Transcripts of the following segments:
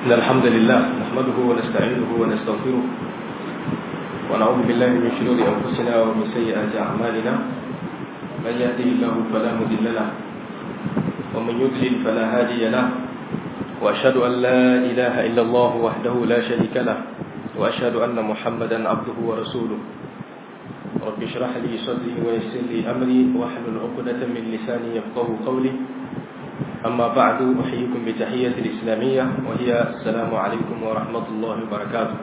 إن الحمد لله نحمده ونستعينه ونستغفره ونعوذ بالله من شرور أنفسنا ومن سيئات أعمالنا من يهده الله فلا مضل له ومن يضلل فلا هادي له وأشهد أن لا إله إلا الله وحده لا شريك له وأشهد أن محمدا عبده ورسوله رب اشرح لي صدري ويسر لي أمري واحلل عقدة من لساني يفقه قولي أما بعد أحييكم بتحية الإسلامية وهي السلام عليكم ورحمة الله وبركاته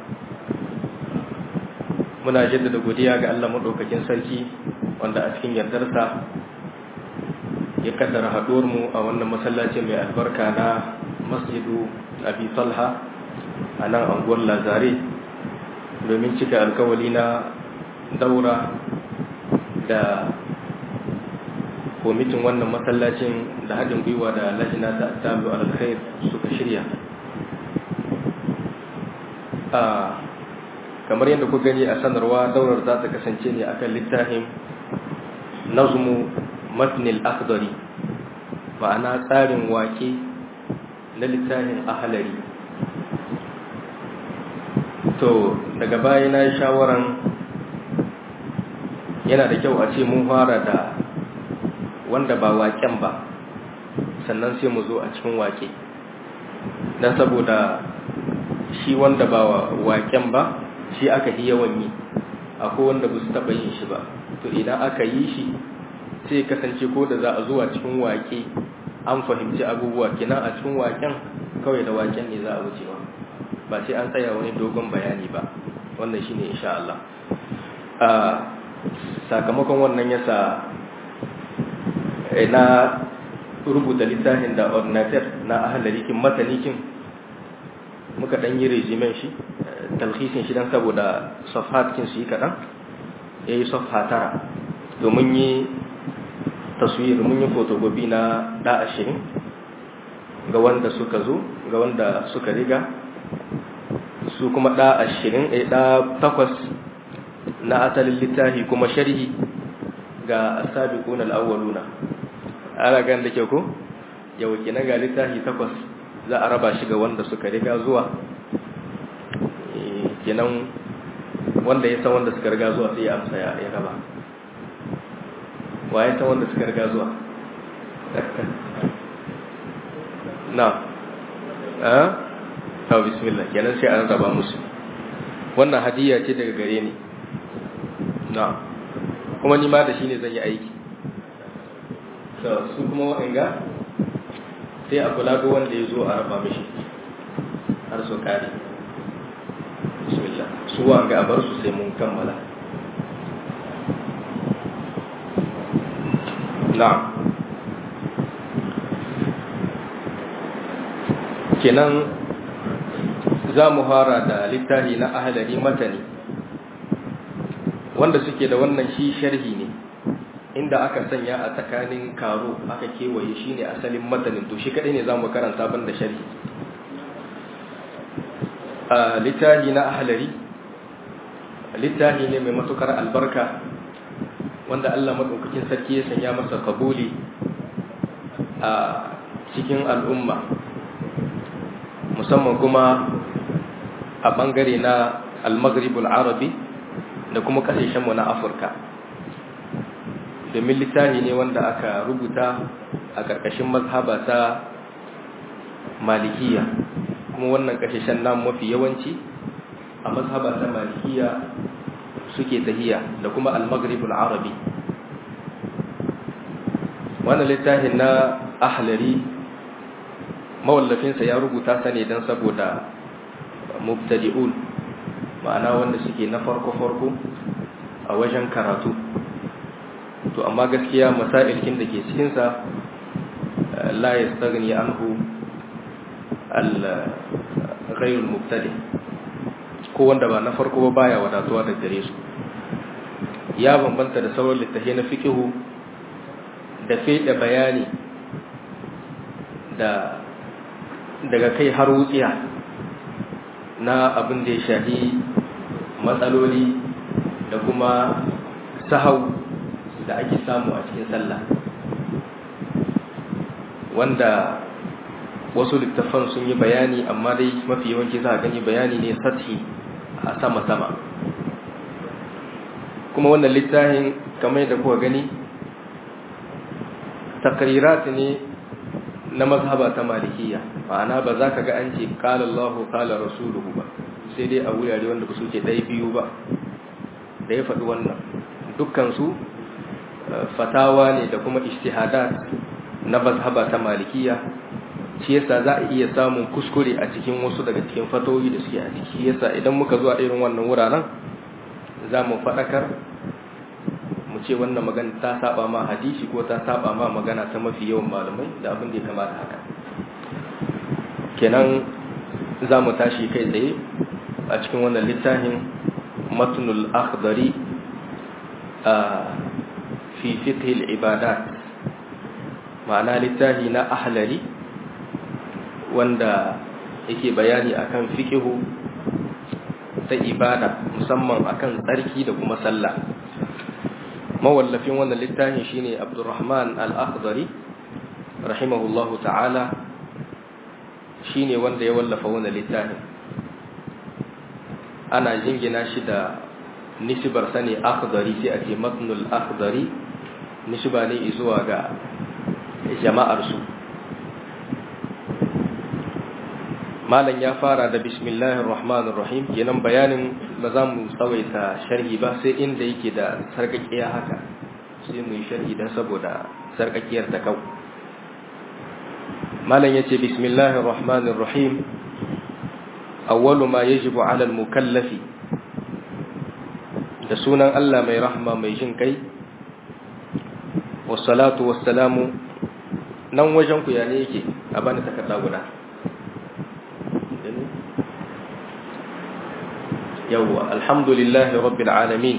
muna jaddada godiya ga Allah madaukakin sarki wanda a cikin yardarsa ya kaddara haduwar mu a wannan masallacin mai albarka na Masjidu Abi Talha a nan anguwar Lazare domin cika alkawali na daura da kwamitin wannan masallacin da haɗin gwiwa da lajina ta tabi alkhair suka shirya a kamar yadda ku gani a sanarwa daurar za ta kasance ne akan littafin nazmu matnil akhdari ma'ana tsarin wake na littafin ahalari to daga baya na yi shawaran yana da kyau a ce mun fara da wanda ba waken ba sannan sai mu zo a cikin wake don saboda shi wanda ba waken ba shi aka yi yawan yi akwai wanda ba su taɓa yin shi ba to idan aka yi shi sai kasance ko da za a zuwa cikin wake an fahimci abubuwa kina a cikin waken kawai da waken ne za a wuce ba ba sai an tsaya wani dogon bayani ba wannan shine insha Allah sakamakon wannan yasa na rubuta littafin da ordinateur na ahalarikin matanikin muka dan yi rejimen shi talhisin shi dan saboda safhatkin su yi kaɗan ya yi safha tara domin yi taswir mun yi fotogobi na da ashirin ga wanda suka zo ga wanda suka riga su kuma da ashirin a da takwas na asalin littafi kuma sharhi ga asabiquna al-awwaluna ana gan da ke ko yau kina ga littafi takwas za a raba shi ga wanda suka riga zuwa kenan wanda ya san wanda suka riga zuwa sai ya amsa ya raba waye san wanda suka riga zuwa na eh to bismillah kenan sai an raba musu wannan hadiya ce daga gare ni na kuma ni ma da shi ne zan yi aiki su kuma waɗanga sai a kula ga wanda ya zo a raba mishi har su kare bismillah su wanga a bar su sai mun kammala na kenan za mu fara da littafi na ahalari matani wanda suke da wannan shi sharhi ne inda aka sanya a tsakanin karo aka kewaye shi ne asalin matanin to shi kadai ne za mu karanta ban da sharhi a littafi na ahalari littafi ne mai matukar albarka wanda Allah maɗaukakin sarki ya sanya masa kabuli a cikin al'umma musamman kuma a ɓangare na al-maghribul arabi da kuma kasashenmu na afirka domin littafi ne wanda aka rubuta a ƙarƙashin mazhaba ta malikiya kuma wannan kasashen nan mafi yawanci a mazhaba ta malikiya suke tahiya da kuma al-maghribul arabi wannan littafin na ahlari mawallafinsa ya rubuta sa ne don saboda mubtadi'un ma'ana wanda suke na farko-farko a wajen karatu to amma gaskiya masailkin da ke cikinsa la ya stagni anhu al-ghayrul mubtadi ko wanda ba na farko ba baya wadatuwa da gare su ya bambanta da sauran littafi na fikihu da fede bayani da daga kai har wutsiya na abin da ya shahi matsaloli da kuma sahau da ake samu a cikin sallah wanda wasu littafan sun yi bayani amma dai mafi yawanci za a gani bayani ne sathi a sama-sama kuma wannan littafin kamar da kuka gani takrirat ne na mazhaba ta malikiya ma'ana ba za ka ga an ce qala Allah qala rasuluhu ba sai dai a wurare wanda ba su ce ɗaya biyu ba da ya faɗi wannan dukkan su fatawa ne da kuma ijtihadat na mazhaba ta malikiya shi yasa za a iya samun kuskure a cikin wasu daga cikin fatoyi da suke a ciki yasa idan muka zuwa irin wannan wuraren za mu faɗakar mu ce wannan magana ta saba ma hadisi ko ta saba ma magana ta mafi yawan malamai da abin da ya kamata haka kenan za mu tashi kai tsaye a cikin wannan littafin matnul akhdari a fi fiqh ibadat ma'ana littafi na ahlari wanda yake bayani akan fiqhu ta ibada musamman akan tsarki da kuma sallah mawallafin wannan littafin shine Abdurrahman Al-Akhdari rahimahullahu ta'ala shine wanda ya wallafa wannan littafin ana jingina shi da nisbar sani Akhdari sai ake matnul Akhdari nisba ne zuwa ga jama'ar su malam ya fara da bismillahir rahmanir rahim kenan bayanin ba za mu tsawaita sharhi ba sai inda yake da sarkakiya haka sai mu yi sharhi dan saboda sarkakiyar ta kau malam yace bismillahir rahmanir rahim awwalu ma yajibu ala al mukallafi da sunan Allah mai rahma mai jin kai wassalatu wassalamu nan wajen ku ya ne yake a bani takarda guda yawwa alhamdulillahi rabbil alamin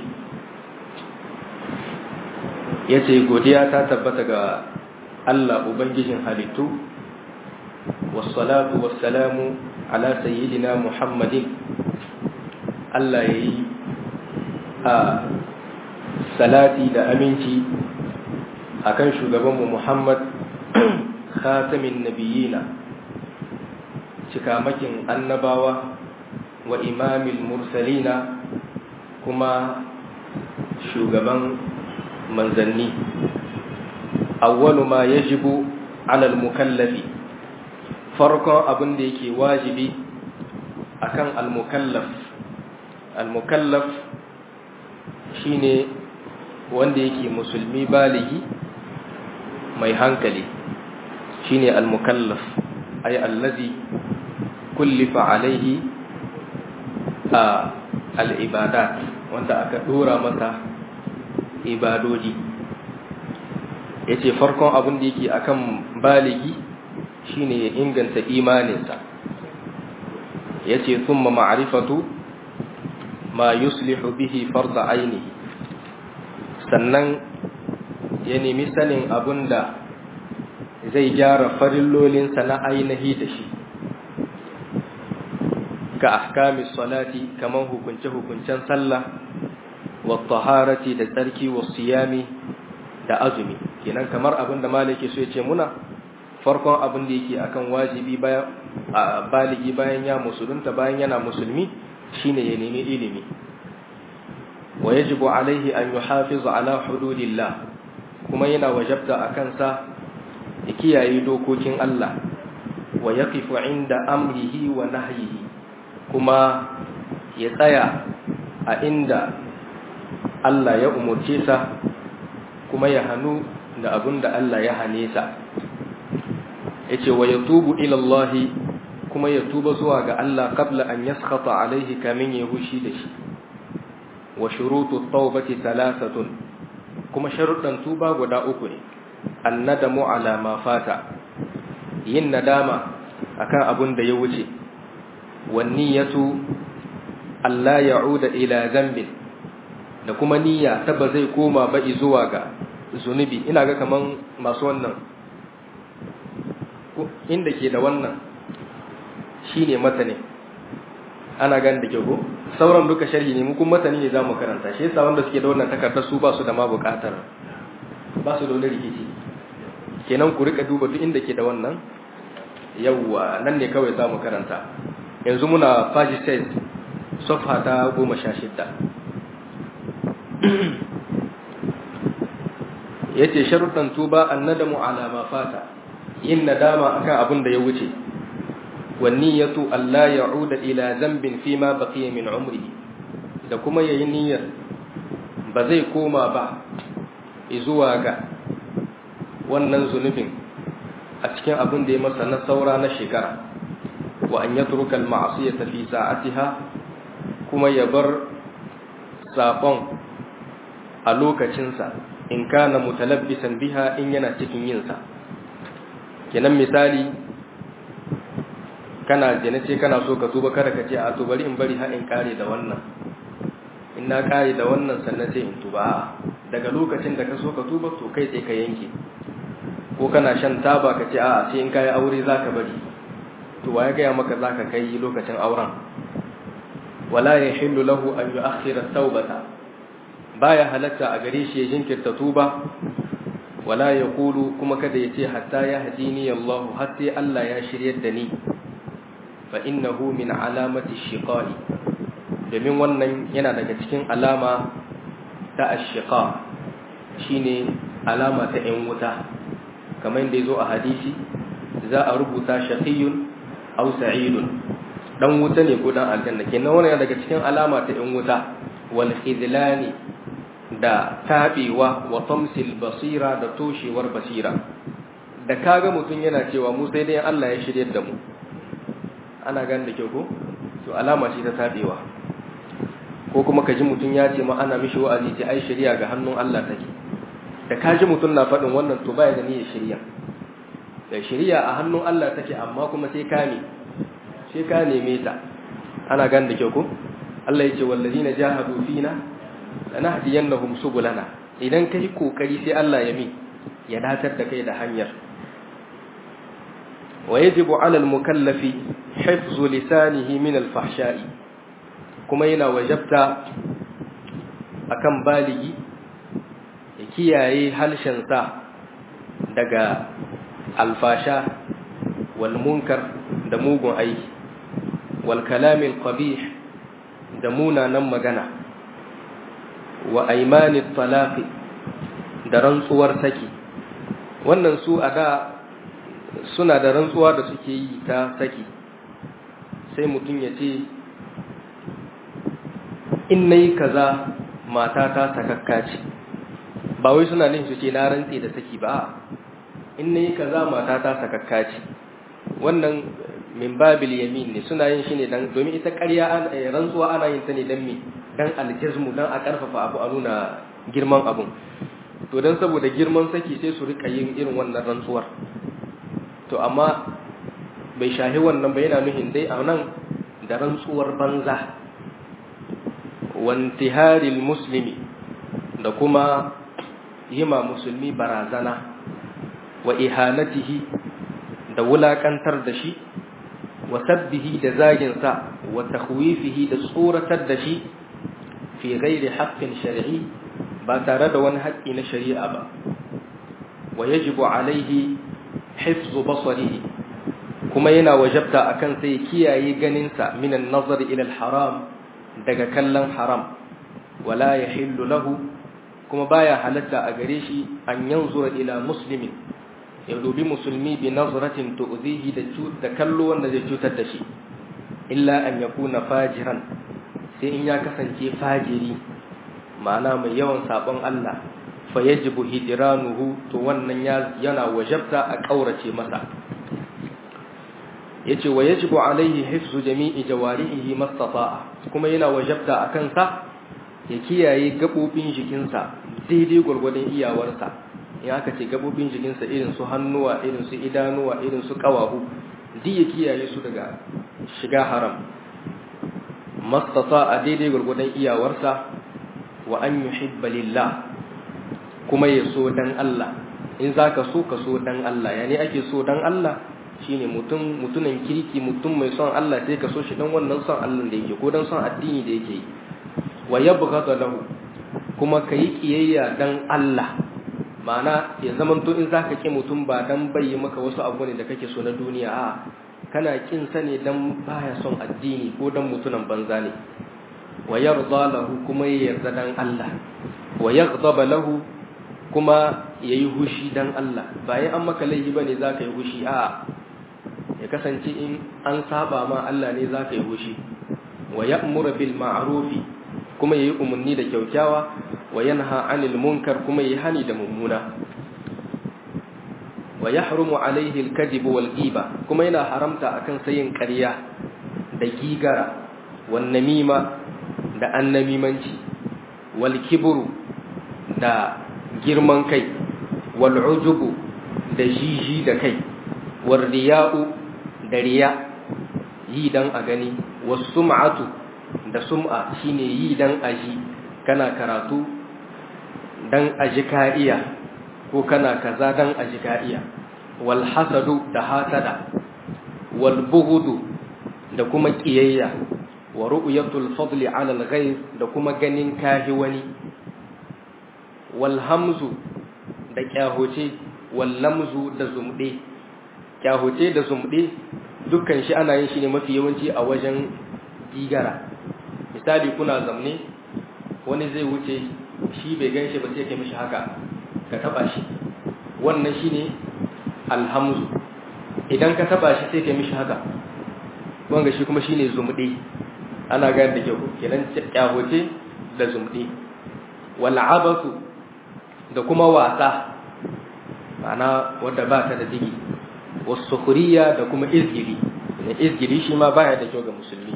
yace godiya ta tabbata ga Allah ubangijin halittu wassalatu wassalamu ala sayyidina muhammadin Allah yayi a salati da aminci akan shugabanmu Muhammad khatamin nabiyina cikamakin annabawa wa imamil mursalina kuma shugaban manzanni awwalu ma yajibu alal mukallafi farkon abin da yake wajibi akan al-mukallaf al-mukallaf shine wanda yake musulmi baligi mai hankali shine al-mukallaf ay allazi kullifa alaihi a al'ibadat wanda aka dora masa ibadoji ya ce farkon abin da yake akan baligi shine ya inganta imaninsa ya ce sun ma'arifatu ma yuslihu bihi farda ainihi sannan ya nemi sanin abin da zai gyara farillolinsa na ainihi da shi ka ahkamis salati kaman hukunce-hukuncen sallah wa taharati da tsarki wa siyami da azumi kenan kamar abin da malaki so ya ce muna farkon abin da yake akan wajibi bayan baligi bayan ya musulunta bayan yana musulmi shine ya nemi ilimi wa yajibu alaihi an yuhafiz ala hududillah kuma yana wajabta akan sa ya kiyaye dokokin Allah wa yaqifu inda amrihi wa nahyihi kuma ya tsaya a inda Allah ya umurce sa kuma ya hannu da abin da Allah ya hane sa yace wa yatubu ila Allah kuma ya tuba zuwa ga Allah qabla an yaskhata alaihi kamin ya hushi da shi wa shurutu tawbati thalathatun kuma sharuɗan tuba guda uku ne annadamu ala ma fata yin nadama akan abin da ya wuce wanniyatu Allah ya'uda ila zambin da kuma niyya ta ba zai koma ba zuwa ga zunubi ina ga kaman masu wannan inda ke da wannan shine matane ana gan da ke ko sauran duka sharhi ne mu kuma matani ne zamu karanta shi yasa wanda suke da wannan takardar su ba su da ma bukatar ba su da wani rikici kenan ku rika duba duk inda ke da wannan yawwa nan ne kawai za mu karanta yanzu muna faji 6 sofa ta goma sha shidda ya ce sharuɗan tuba an nadamu alama fata yin nadama akan abin da ya wuce wani ya tu Allah ya uda ila zambin fi ma baqiya min umri da kuma yayi niyyar ba zai koma ba zuwa ga wannan zunubin a cikin abin da ya masa na saura na shekara wa an yatruka al-ma'siyata fi sa'atiha kuma ya bar sabon a lokacinsa in kana mutalabbisan biha in yana cikin yinsa kenan misali kana jene ce kana so ka tuba kada ka ce a to bari in bari har in kare da wannan in na kare da wannan sannan sai in tuba daga lokacin da ka so ka tuba to kai sai ka yanke ko kana shan taba ka ce a sai in kai aure zaka bari to waye ga maka zaka kai lokacin auren wala yahillu lahu an yu'akhkhira at-taubata baya halatta a gare shi ya jinkirta tuba wala yaqulu kuma kada ya ce hatta ya hadini Allah har sai Allah ya shiryar da ni fa innahu min alamati shiqai domin wannan yana daga cikin alama ta ashiqa shine alama ta ‘yan wuta kamar da ya zo a hadisi za a rubuta shaqiyun aw sa'idun dan wuta ne ko dan aljanna kenan wannan daga cikin alama ta ‘yan wuta wal khidlani da tabewa wa tamsil basira da toshewar basira da kaga mutum yana cewa mu sai dai Allah ya shirye da mu ana gane da kyau ko to alama ce ta tabewa ko kuma ka ji mutum ya ce ma ana mishi wa'azi ce ai shari'a ga hannun Allah take da ka ji mutum na faɗin wannan to baya da niyyar shari'a da shari'a a hannun Allah take amma kuma sai ka ne sai ka neme ta ana gane da kyau ko Allah ya ce wallazina jahadu fina lanahdiyannahum subulana idan kai kokari sai Allah ya mi ya datar da kai da hanyar wa yajibu ala al-mukallafi hifzu lisanihi min al-fahsha'i kuma yana wajabta akan baligi ya kiyaye halshensa daga alfasha wal munkar da mugun aiki wal kalamil qabih da munanan magana wa aimanit talaqi da rantsuwar saki wannan su a da suna da rantsuwa da suke yi ta saki sai mutum ya ce in nayi kaza matata sakakka ce ba wai suna nin su ce na rantse da saki ba in nayi kaza matata sakakka ce wannan min babil yamin ne suna yin shi ne dan domin ita ƙarya rantsuwa ana yin ta ne dan me dan aljazmu dan a karfafa abu a nuna girman abun to dan saboda girman saki sai su rika yin irin wannan rantsuwar to amma bai shahi wannan ba yana nuhin dai a nan da rantsuwar banza wantiharil muslimi da kuma yima musulmi barazana wa ihanatihi da wulakantar da shi wa sabbihi da zaginsa wa takhwifihi da tsoratar da shi fi ghairi haqqin shar'i ba tare da wani haƙƙi na shari'a ba wa yajibu alaihi hifzu basarihi kuma yana wajabta akan sai kiyaye ganinsa minan nazari ila haram daga kallon haram wala yahillu lahu kuma baya halatta a gare shi an yanzura ila muslimin ya dubi musulmi bi nazratin tu'zihi da da kallo wanda zai cutar da shi illa an yakuna fajiran sai in ya kasance fajiri ma'ana mai yawan sabon Allah fa yajibu hijranuhu to wannan yana wajabta a kaurace masa yace wa yajibu alaihi hifzu jami'i jawarihi mastata'a kuma yana wajabta akan sa ya kiyaye gabobin jikinsa daidai gurgurdan iyawarsa in aka ce gabobin jikinsa irin su hannuwa irin su idanuwa irin su kawahu duk ya kiyaye su daga shiga haram mastata'a daidai gurgurdan iyawarsa wa an yuhibba lillah kuma ya so dan Allah in zaka so ka so dan Allah yani ake so dan Allah shine mutum mutumin kirki mutum mai son Allah sai ka so shi dan wannan son Allah da yake ko dan son addini da yake yi wa yabghadu lahu kuma kai kiyayya dan Allah ma'ana ya zamanto in zaka ki mutum ba dan bai maka wasu abu ne da kake so na duniya a kana kin sa ne dan baya son addini ko dan mutunan banza ne wa yarda lahu kuma ya yarda dan Allah wa yaghdaba lahu kuma yayi hushi dan Allah ba yi an maka laifi bane zaka yi hushi a ya kasance in an saba ma Allah ne zaka yi hushi wa ya'muru bil ma'rufi kuma yayi umarni da kyaukyawa wa yanha 'anil munkar kuma yayi hani da mummuna wa yahrumu 'alayhi al-kadhib wal ghiba kuma yana haramta akan sayin ƙarya da gigara wan namima da annamimanci wal kibru da girman kai wal ujubu da jiji da kai wal riya'u da riya yi dan a gani was sum'atu da sum'a shine yi dan aji kana karatu dan aji ka iya ko kana kaza dan aji ka iya wal hasadu da hasada wal bughdu da kuma kiyayya wa ru'yatul fadli 'ala al-ghayr da kuma ganin kahi wani wal hamzu da kyahoce wal lamzu da zumde kyahoce da zumde dukkan shi ana yin shi ne mafi yawanci a wajen gigara misali kuna zamne wani zai wuce shi bai gan shi ba sai ka mishi haka ka taba shi wannan shine alhamzu idan ka taba shi sai ka mishi haka wanga shi kuma shine zumde ana gane da kyau kenan kyahoce da zumde wal abasu da kuma wasa ma'ana wanda ba ta da digi wasu da kuma izgiri izgiri shi ma baya da kyau ga musulmi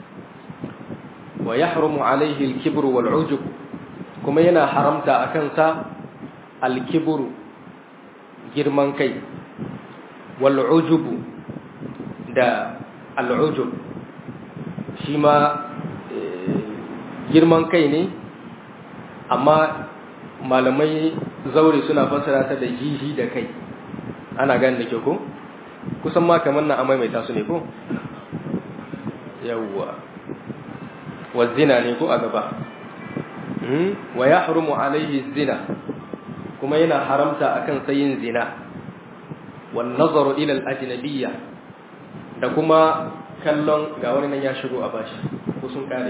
wa yahrumu alaihi al-kibru wal ujub kuma yana haramta akan sa al-kibru girman kai wal ujub da al-ujub shi ma girman kai ne amma malamai zaure suna fassara ta da jihi da kai ana gani da ke ko kusan ma kamar na amai mai tasu ne ko yawwa wazina ne ko a gaba wa ya harumu alaihi zina kuma yana haramta akan sayin zina wan nazaru ila al-ajnabiyya da kuma kallon ga wani nan ya shigo a bashi ko sun kare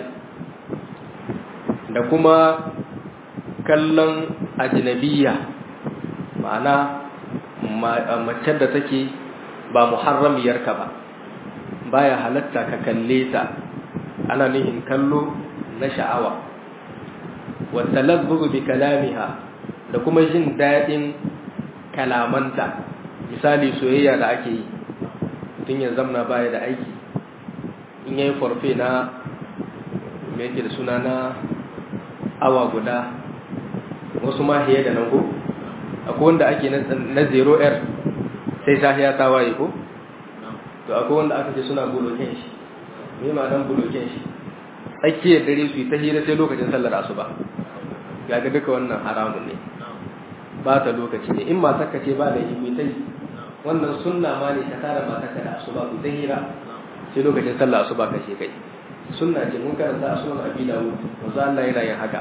da kuma kallon ajnabiyya ma'ana mace da take ba muharramiyarka ba baya halatta ka kalle ta ana nihin kallo na sha'awa wa talazzuzu bi kalamiha da kuma jin daɗin kalamanta misali soyayya da ake yi tun ya zamna baya da aiki in yayi forfe na me yake da suna na awa guda wasu ma hiye da nan ko akwai wanda ake na 0r sai safiya ta waye ko to akwai wanda aka ce suna buloken shi me ma dan buloken shi tsakiyar dare su yi ta hira sai lokacin sallar asuba ga ga duka wannan haramun ne ba ta lokaci ne in matarka ce ba da yi ta yi wannan sunna ma ne ka tara matarka da asuba ku ta hira sai lokacin sallar asuba ka ce kai sunna ce mun karanta a sunan abi dawud wanzu Allah yana yin haka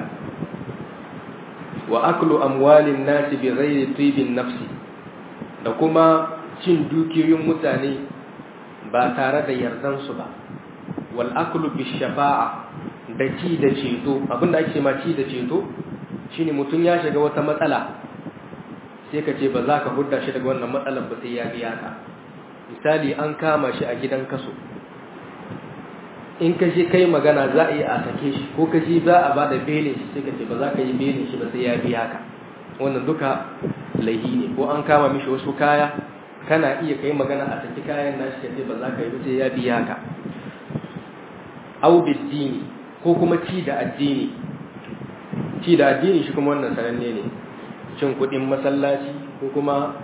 wa aklu amwalin nasi bi ghairi tibin nafsi da kuma cin dukiyoyin mutane ba tare da yardan su ba wal aklu bi shafa'a da ci da ceto abinda ake ma ci da ceto shine mutum ya shiga wata matsala sai ka ce ba za ka hudda shi daga wannan matsalar ba sai ya biya ka misali an kama shi a gidan kaso in ka je kai magana za a yi a sake shi ko ka je za a ba da belin shi sai ka ce ba za ka yi belin shi ba sai ya biya ka wannan duka laihi ne ko an kama mishi wasu kaya kana iya kai magana a saki kayan nashi ka ce ba za ka yi ba sai ya biya ka au biddini ko kuma ci da addini ci da addini shi kuma wannan sananne ne cin kuɗin masallaci ko kuma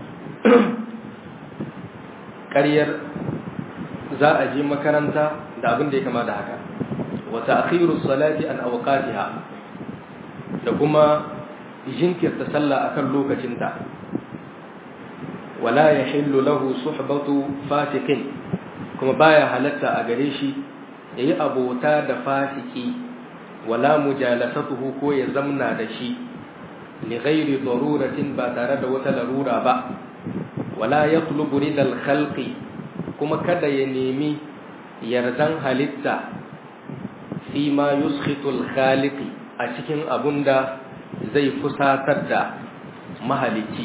ƙaryar za a je makaranta da abin da ya kama da haka wa ta'khiru salati an awqatiha da kuma jinkirta sallah akan lokacinta wala yahillu lahu suhbatu fasikin kuma baya halatta a gare shi yayi abota da fasiki wala mujalasatuhu ko ya zamna da shi li ghairi daruratin ba tare da wata larura ba wala yatlubu ridal khalqi kuma kada ya nemi yardan halitta fi ma yuskhitul khaliqi a cikin abunda zai fusatar da mahalicci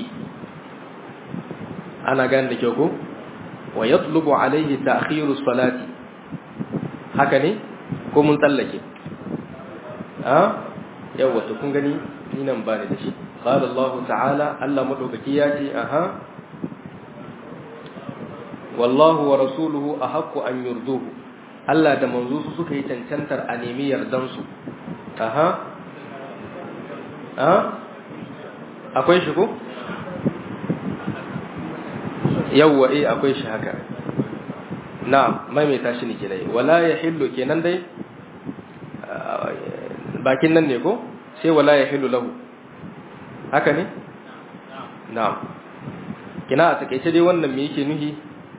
ana gane da kyau ko wa yatlubu alayhi ta'khiru salati haka ne ko mun tsallake a yawa to kun gani ni nan ba da shi qala Allah ta'ala Allah madaukaki ya ce aha wallahu wa rasuluhu ahaqqu an yurduhu Allah da manzo su suka yi cancantar a nemi yardan su aha a akwai shi ko yawwa eh akwai shi haka na'am maimaita shi ne ke dai wala yahillu kenan dai bakin nan ne ko sai wala yahillu lahu haka ne na'am kina a takeice dai wannan me yake nuhi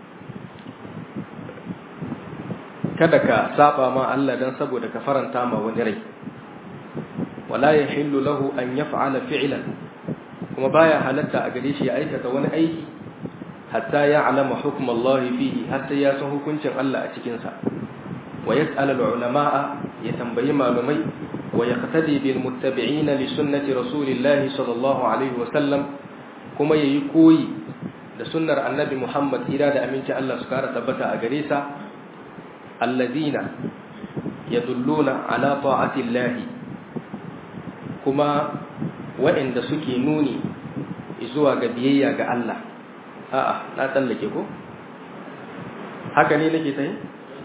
kada ka saba ma Allah dan saboda ka faranta ma wani rai wala yahillu lahu an yaf'ala fi'lan kuma baya halatta a gare shi ya aikata wani aiki hatta ya alama hukum Allah fihi hatta ya san hukuncin Allah a cikin sa wa yas'al al-ulama ya tambayi malumai wa yaqtadi bil muttabi'in li sunnati rasulillah sallallahu alaihi wa sallam kuma yayi koyi da sunnar annabi Muhammad ira da aminci Allah su kara tabbata a gare sa alladina yadulluna ala ta'ati Allah kuma waɗanda suke nuni zuwa ga biyayya ga Allah a'a na tsallake ko haka ne nake sai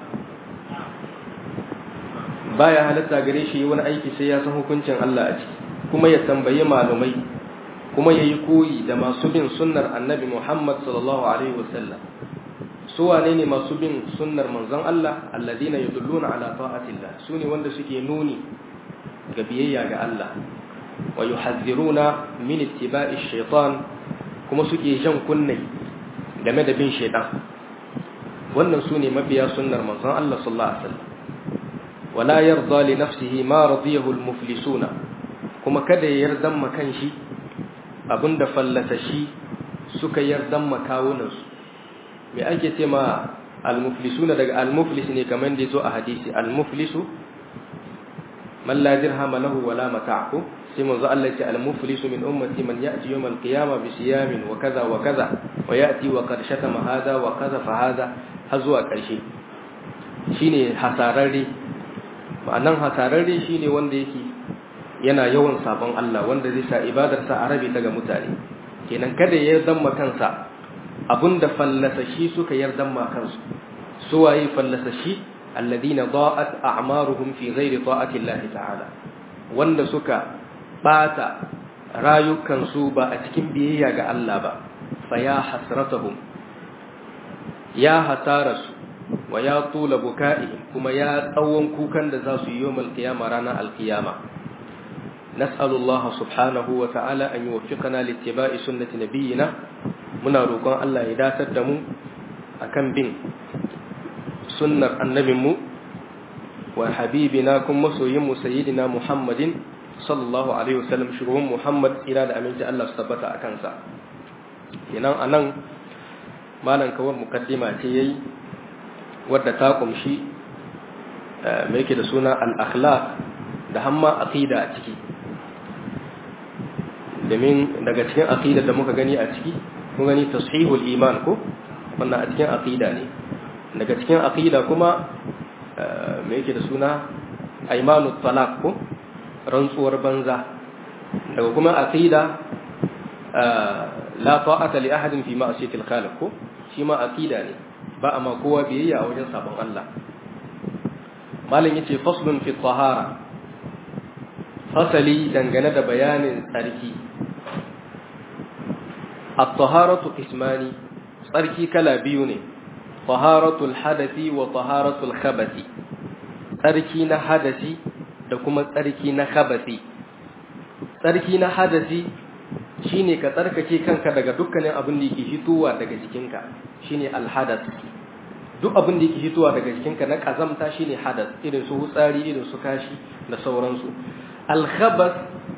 baya halatta gare shi wani aiki sai ya san hukuncin Allah a ciki kuma ya tambayi malumai kuma ya yi koyi da masu bin sunnar annabi Muhammad sallallahu alaihi wasallam su wane ne masu bin sunnar manzon Allah alladina yadulluna ala ta'atillah su ne wanda suke nuni ga biyayya ga Allah wa yuhadhiruna min ittiba'i shaitan kuma suke jan kunne game da bin shaitan wannan su ne mabiya sunnar manzon Allah sallallahu alaihi wasallam wala yarda li nafsihi ma radiyahu al-muflisuna kuma kada ya yardan ma kanshi abinda fallata shi suka yardan ma kawunan su me ake ce ma al-muflisuna daga al-muflis ne kamar da yazo a hadisi al-muflisu man la dirhama lahu wala mata'u sai manzo Allah ya ce al-muflisu min ummati man ya'ti yawm al-qiyamah bi siyamin wa kaza wa kaza wa ya'ti wa qad shatama hada wa kaza fa hada har zuwa karshe shine hasararre ma'anan hasararre shine wanda yake yana yawan sabon Allah wanda zai sa ibadarsa a rabe daga mutane kenan kada ya zamma kansa abinda fallasashi suka yardan ma kansu suwaye fallasashi alladina da'at a'maruhum fi ghairi ta'ati Allah ta'ala wanda suka bata rayukansu ba a cikin biyayya ga Allah ba fa ya hasratahum ya hasarasu wa ya tula buka'ihim kuma ya tsawon kukan da za su yi yawmal qiyama ranar alqiyama nas'alu Allah subhanahu wa ta'ala an yuwaffiqana littiba'i sunnati nabiyyina muna roƙon Allah ya datar da mu akan bin sunnar annabinmu wa habibina kuma masoyinmu sayyidina Muhammadin sallallahu alaihi wasallam shugaban Muhammad ira da aminci Allah su tabbata a kansa kenan anan malam kawar mukaddima ce yayi wadda ta kumshi mai yake da suna al-akhlaq da hamma aqida a ciki domin daga cikin aqida da muka gani a ciki mun gani tashihul iman ko wannan a cikin aqida ne daga cikin aqida kuma mai yake da suna aymanut talaq ko rantsuwar banza daga kuma aqida la ta'ata li ahadin fi ma'siyatil khaliq ko shi ma aqida ne ba amma kowa biyayya a wajen sabon Allah malam yace faslun fi tahara fasali dangane da bayanin tsarki at-taharatu qismani tsarki kala biyu ne taharatul hadathi wa taharatul khabathi tsarki na hadasi da kuma tsarki na khabathi tsarki na hadasi shine ka tsarkake kanka daga dukkanin abin da yake fitowa daga jikinka shine alhadath duk abin da yake fitowa daga jikinka na kazamta shine hadath irin su hutsari irin su kashi da sauransu alkhabath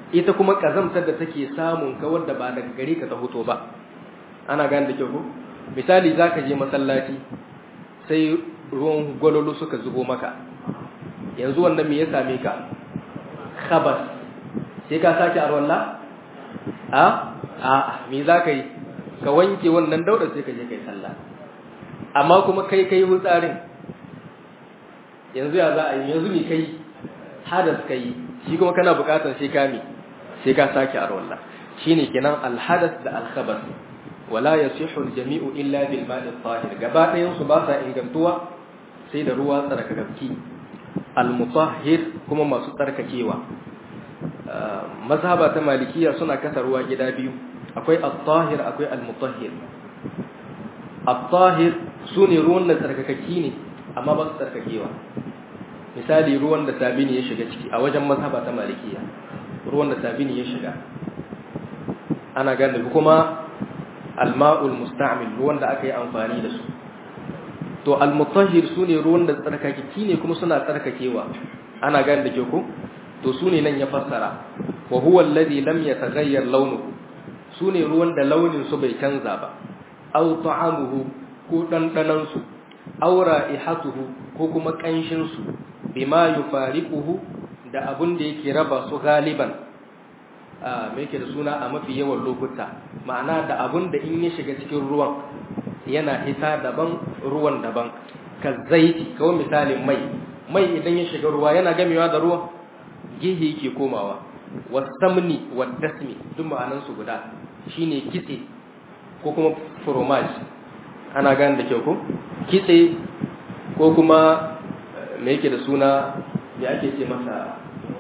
ita kuma kazamtar da take samun ka wanda ba daga gare ka ta hoto ba ana gane da kyau ko misali zaka je masallaci sai ruwan gwalolo suka zubo maka yanzu wannan me ya same ka khabas sai ka sake arwalla a a me za ka yi ka wanke wannan dauda sai ka je kai sallah amma kuma kai kai hutsarin yanzu ya za a yi yanzu me kai hadas kai shi kuma kana bukatar sai ka mi sai ka sake arwalla shine kenan alhadas da alkhabas wala yasihu aljami'u illa bil ma'i tahir gaba ɗayan su ba sa ingantuwa sai da ruwa tsarkakakki almutahhir kuma masu tsarkakewa mazhaba ta malikiya suna kasa ruwa gida biyu akwai at-tahir akwai al-mutahhir at-tahir sune ruwan da tsarkakaki ne amma ba su tsarkakewa misali ruwan da sabini ya shiga ciki a wajen mazhaba ta malikiya ruwan da sabini ya shiga ana gane kuma al-ma'ul musta'mil ruwan da aka yi amfani da su to al-mutahhir sune ruwan da tsarkakaki ne kuma suna tsarkakewa ana gane da ke ko to sune nan ya fassara wa huwa alladhi lam yataghayyar launuhu sune ruwan da launin su bai canza ba aw ta'amuhu ko dandanan su aw ra'ihatuhu ko kuma kanshin su bima yufariquhu da abun da yake raba su galiban a me yake da suna a mafi yawan lokuta ma'ana da abun da in ya shiga cikin ruwan yana hita daban ruwan daban ka zaiti kawai misalin mai mai idan ya shiga ruwa yana gamewa da ruwan gihi yake komawa wasamni wadasmi duk ma'anan su guda shine kitse ko kuma fromage ana gane da kyau ko kitse ko kuma me yake da suna me ake ce masa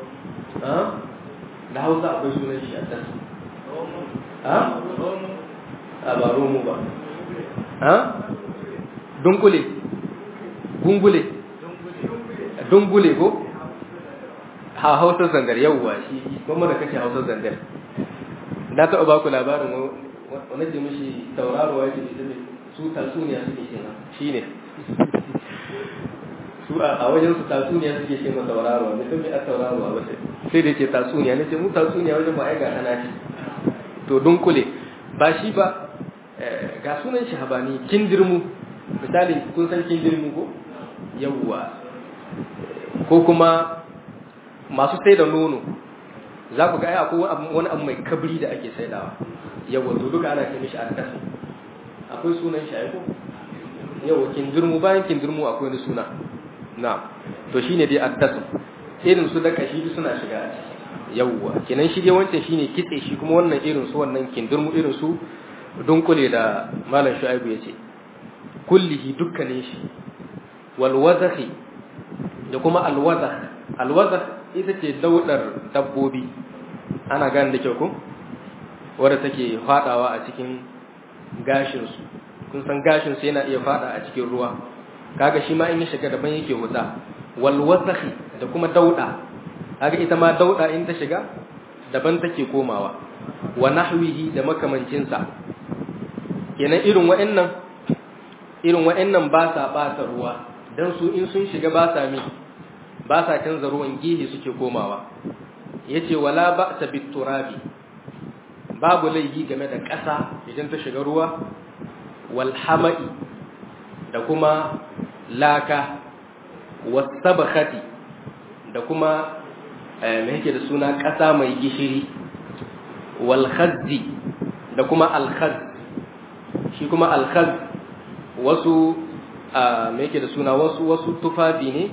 da hausa akwai sunan shi a tas a ba romo ba ha dunkule gungule dungule ko ha hausar zangar yawwa shi kuma da kace hausar zangar na taɓa ba ku labarin wani ce mishi tauraruwa ya ce su tatsuniya suke ce ma shi ne su a wajen su tatsuniya suke ce ma tauraruwa mutum mai a tauraruwa wace sai da ce tatsuniya ne ce mu tatsuniya wajen ba ai ga tana ce to dunkule ba shi ba ga sunan shi habani kindirmu misali kun san kindirmu ko yawwa ko kuma masu sai da nono za ku ga ai akwai wani abu mai kabri da ake saidawa yawwa to duka ana ce mishi addas akwai sunan shi ai ko yawwa kindirmu bayan kindirmu akwai wani suna na to shine dai addas irin su da kashi suna shiga a ciki yawwa kenan shi dai wancan shine kitse shi kuma wannan irin su wannan kindirmu irin su dunkule da malam shu'aibu yace kullihi dukkanin shi wal wadhi da kuma al wadh al wadh ita ce daudar dabbobi ana gane da kyau ko wanda take fadawa a cikin gashin su kun san gashin su yana iya fada a cikin ruwa kaga shi ma in ya shiga daban yake wuta wal wadh da kuma dauda kaga ita ma dauda in ta shiga daban take komawa wa nahwihi da makamancinsa kenan irin wa'annan irin wa'annan ba sa bata ruwa dan su in sun shiga ba sa mi ba sa canza ruwan gihi suke komawa yace wala ba'sa biturabi babu laifi game da ƙasa idan ta shiga ruwa wal hama'i da kuma laka wasabakhati da kuma me yake da suna ƙasa mai gishiri wal khazzi da kuma al khazz shi kuma al khazz wasu me yake da suna wasu wasu tufafi ne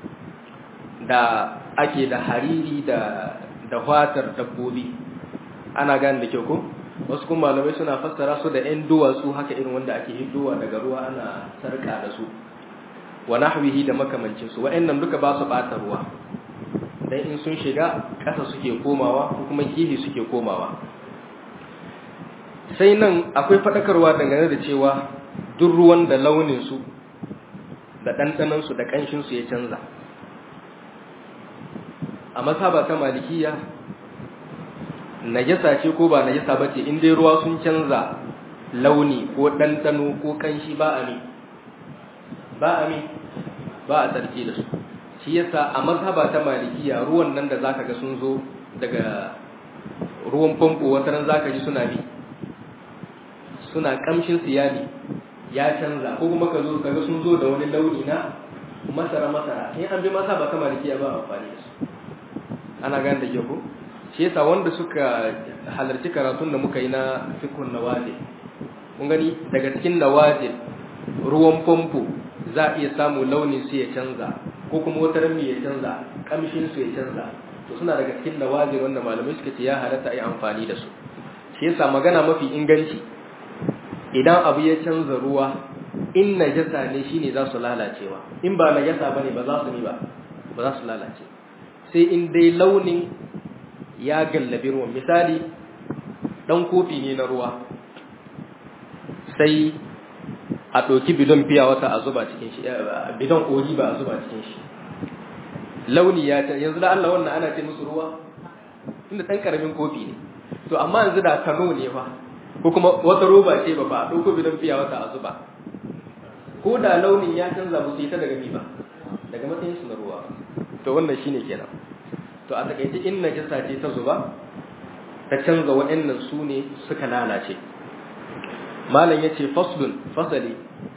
da ake da hariri da da fatar dabbobi ana gane da kyau ko wasu kuma malamai suna fassara su da 'yan duwatsu haka irin wanda ake hiddowa daga ruwa ana sarka da su wa nahwihi da makamancin su wa'annan duka ba su bata ruwa dan in sun shiga ƙasa suke komawa ko kuma kihi suke komawa sai nan akwai fadakarwa dangane da cewa duk ruwan da launin su da ɗanɗanon su da ƙanshin su ya canza a masaba ta malikiya najasa ce ko ba najasa bace in dai ruwa sun canza launi ko ɗanɗano ko ƙanshi ba a mi ba a mi ba a tsarki da su shi yasa a mazhaba ta malikiya ruwan nan da zaka ga sun zo daga ruwan famfo wata ran zaka ji suna bi suna kamshin siyali ya canza ko kuma ka zo kaga sun zo da wani launi na masara masara in an bi masa ba kama da ba amfani da su ana gane da ke ko shi yasa wanda suka halarci karatun da muka yi na fikun nawazil kun gani daga cikin nawazil ruwan famfo za a iya samu launin su ya canza ko kuma wata rami ya canza kamshin su ya canza to suna daga cikin nawazil wanda malamai suka ce ya halatta a yi amfani da su shi yasa magana mafi inganci idan abu ya canza ruwa in najasa ne shine za su lalacewa in ba najasa bane ba za su ni ba ba za su lalace sai in dai launin ya gallabi ruwan misali dan kofi ne na ruwa sai a ɗauki bidon fiya wata a zuba cikin shi bidon oji ba a zuba cikin shi launi ya ta yanzu da Allah wannan ana ce musu ruwa inda ɗan ƙaramin kofi ne to amma yanzu da kano ne fa ko kuma wata roba ce ba ba a ɗauko bidon fiya wata a zuba ko da launin ya canza ba su yi ta daga mi ba daga matsayin su na ruwa to wannan shine kenan to a takaice in najasa ce ta zuba ta canza waɗannan su ne suka lalace malam yace faslun fasali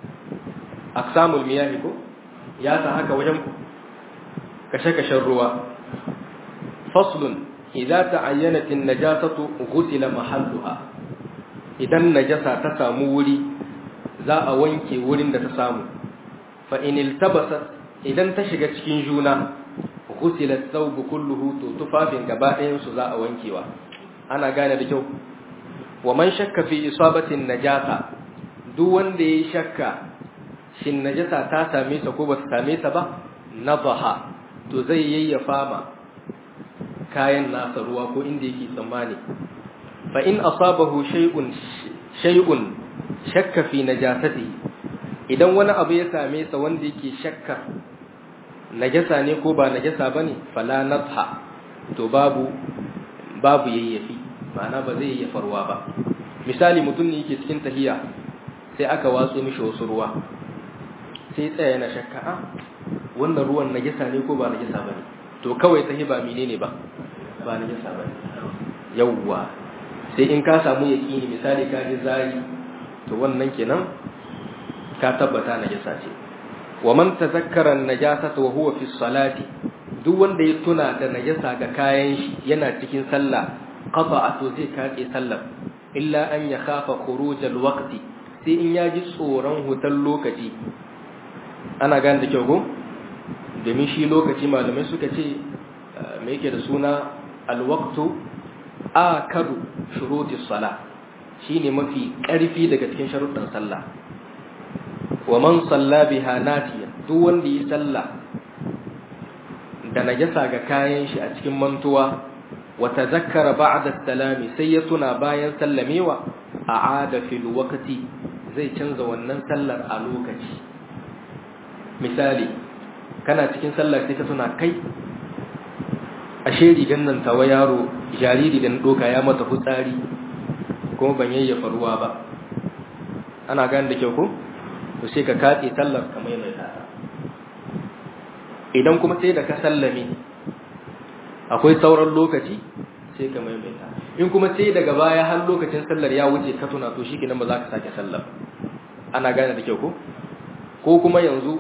aqsamul miyahi ko ya ta haka wajen kashe-kashen ruwa faslun idza ta'ayyanat an-najasatu ghusila mahalluha idan najasa ta samu wuri za a wanke wurin da ta samu fa in iltabasat idan ta shiga cikin juna ghusila thawbu kulluhu to tufafin gaba ɗayan su za a wankewa ana gane da kyau wa man shakka fi isabatin najasa duk wanda yayi shakka shin najasa ta same sa ko ba ta same sa ba nadaha to zai yayyafa ma kayan nasa ruwa ko inda yake tsammani fa in asabahu shay'un shay'un shakka fi najasati idan wani abu ya same sa wanda yake shakka najasa ne ko ba najasa bane fala nadha to babu babu yayyafi ma'ana ba zai yayyafa ruwa ba misali mutum ne yake cikin tahiya sai aka watso mishi wasu ruwa sai tsaya yana shakka a wannan ruwan najasa ne ko ba najasa bane to kawai tahi ba menene ba ba najasa bane yawwa sai in ka samu yaqini misali ka ji zai to wannan kenan ka tabbata najasa ce wa man tazakkara an-najasata wa huwa fi salati duk wanda ya tuna da najasa ga kayan shi yana cikin sallah qata'a to zai kace sallar illa an yakhafa khuruj al-waqti sai in yaji tsoron hutan lokaci ana gane da kyau ko domin shi lokaci malamai suka ce me yake da suna al-waqtu akadu shuruti salah shine mafi ƙarfi daga cikin sharuɗan sallah wa man salla biha natiyan duk wanda yi sallah da najasa ga kayan shi a cikin mantuwa wa tazakkara ba'da salami sai ya tuna bayan sallamewa a'ada fil waqti zai canza wannan sallar a lokaci misali kana cikin sallar sai ka tuna kai ashe rigan nan tawa yaro jariri da doka ya mata fitsari kuma ban yayyafa ruwa ba ana gane da kyau ko to sai ka katse sallar kamar mai tata idan kuma sai da ka sallame akwai sauran lokaci sai ka maimaita in kuma sai daga baya har lokacin sallar ya wuce ka tuna to shi kenan ba za ka sake sallar ana gane da kyau ko ko kuma yanzu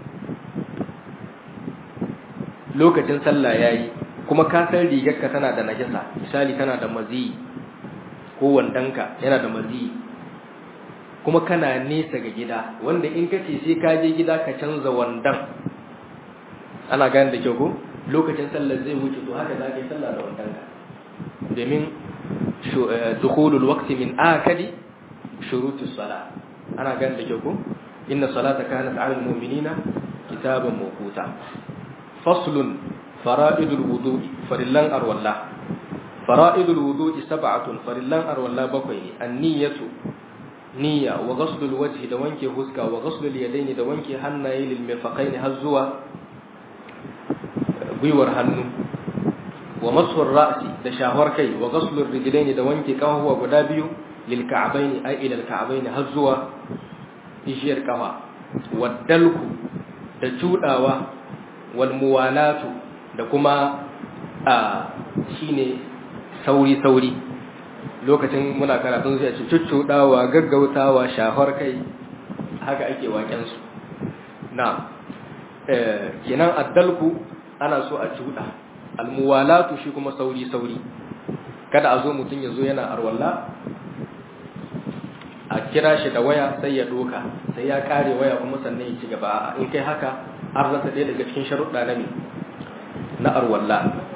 lokacin sallah yayi kuma ka san rigarka tana da najasa misali tana da mazi ko wandanka yana da mazi kuma kana nesa ga gida wanda in kace sai ka je gida ka canza wandan ana gane da kyau ko lokacin sallar zai wuce to haka za ka yi sallah da wandanka domin dukhulul waqti min akadi shurutus sala ana gane da kyau ko inna salata kanat 'ala al-mu'minina kitaban mawquta faslun fara'idul wudu'i farillan arwalla fara'idul wudu'i sab'atun farillan arwalla bakwai ne an-niyyatu niyya wa ghaslul wajhi da wanke huska wa ghaslul yadaini da wanke hannaye lil mirfaqaini har zuwa gwiwar hannu wa masfur ra'si da shahwar kai wa ghaslul rijlaini da wanke kafafuwa guda biyu lil ka'baini ay ila al ka'baini har zuwa ishiyar kafa wa dalku da cudawa wal muwalatu da kuma a shine sauri sauri lokacin muna karatun sai a ce cuccuɗawa gaggautawa shafar kai haka ake waken su na kenan addalku ana so a cuɗa almuwalatu shi kuma sauri sauri kada a zo mutum ya zo yana arwalla a kira shi da waya sai ya doka sai ya kare waya kuma sannan ya ci gaba in kai haka an rasa ɗaya daga cikin sharuɗa na me na arwalla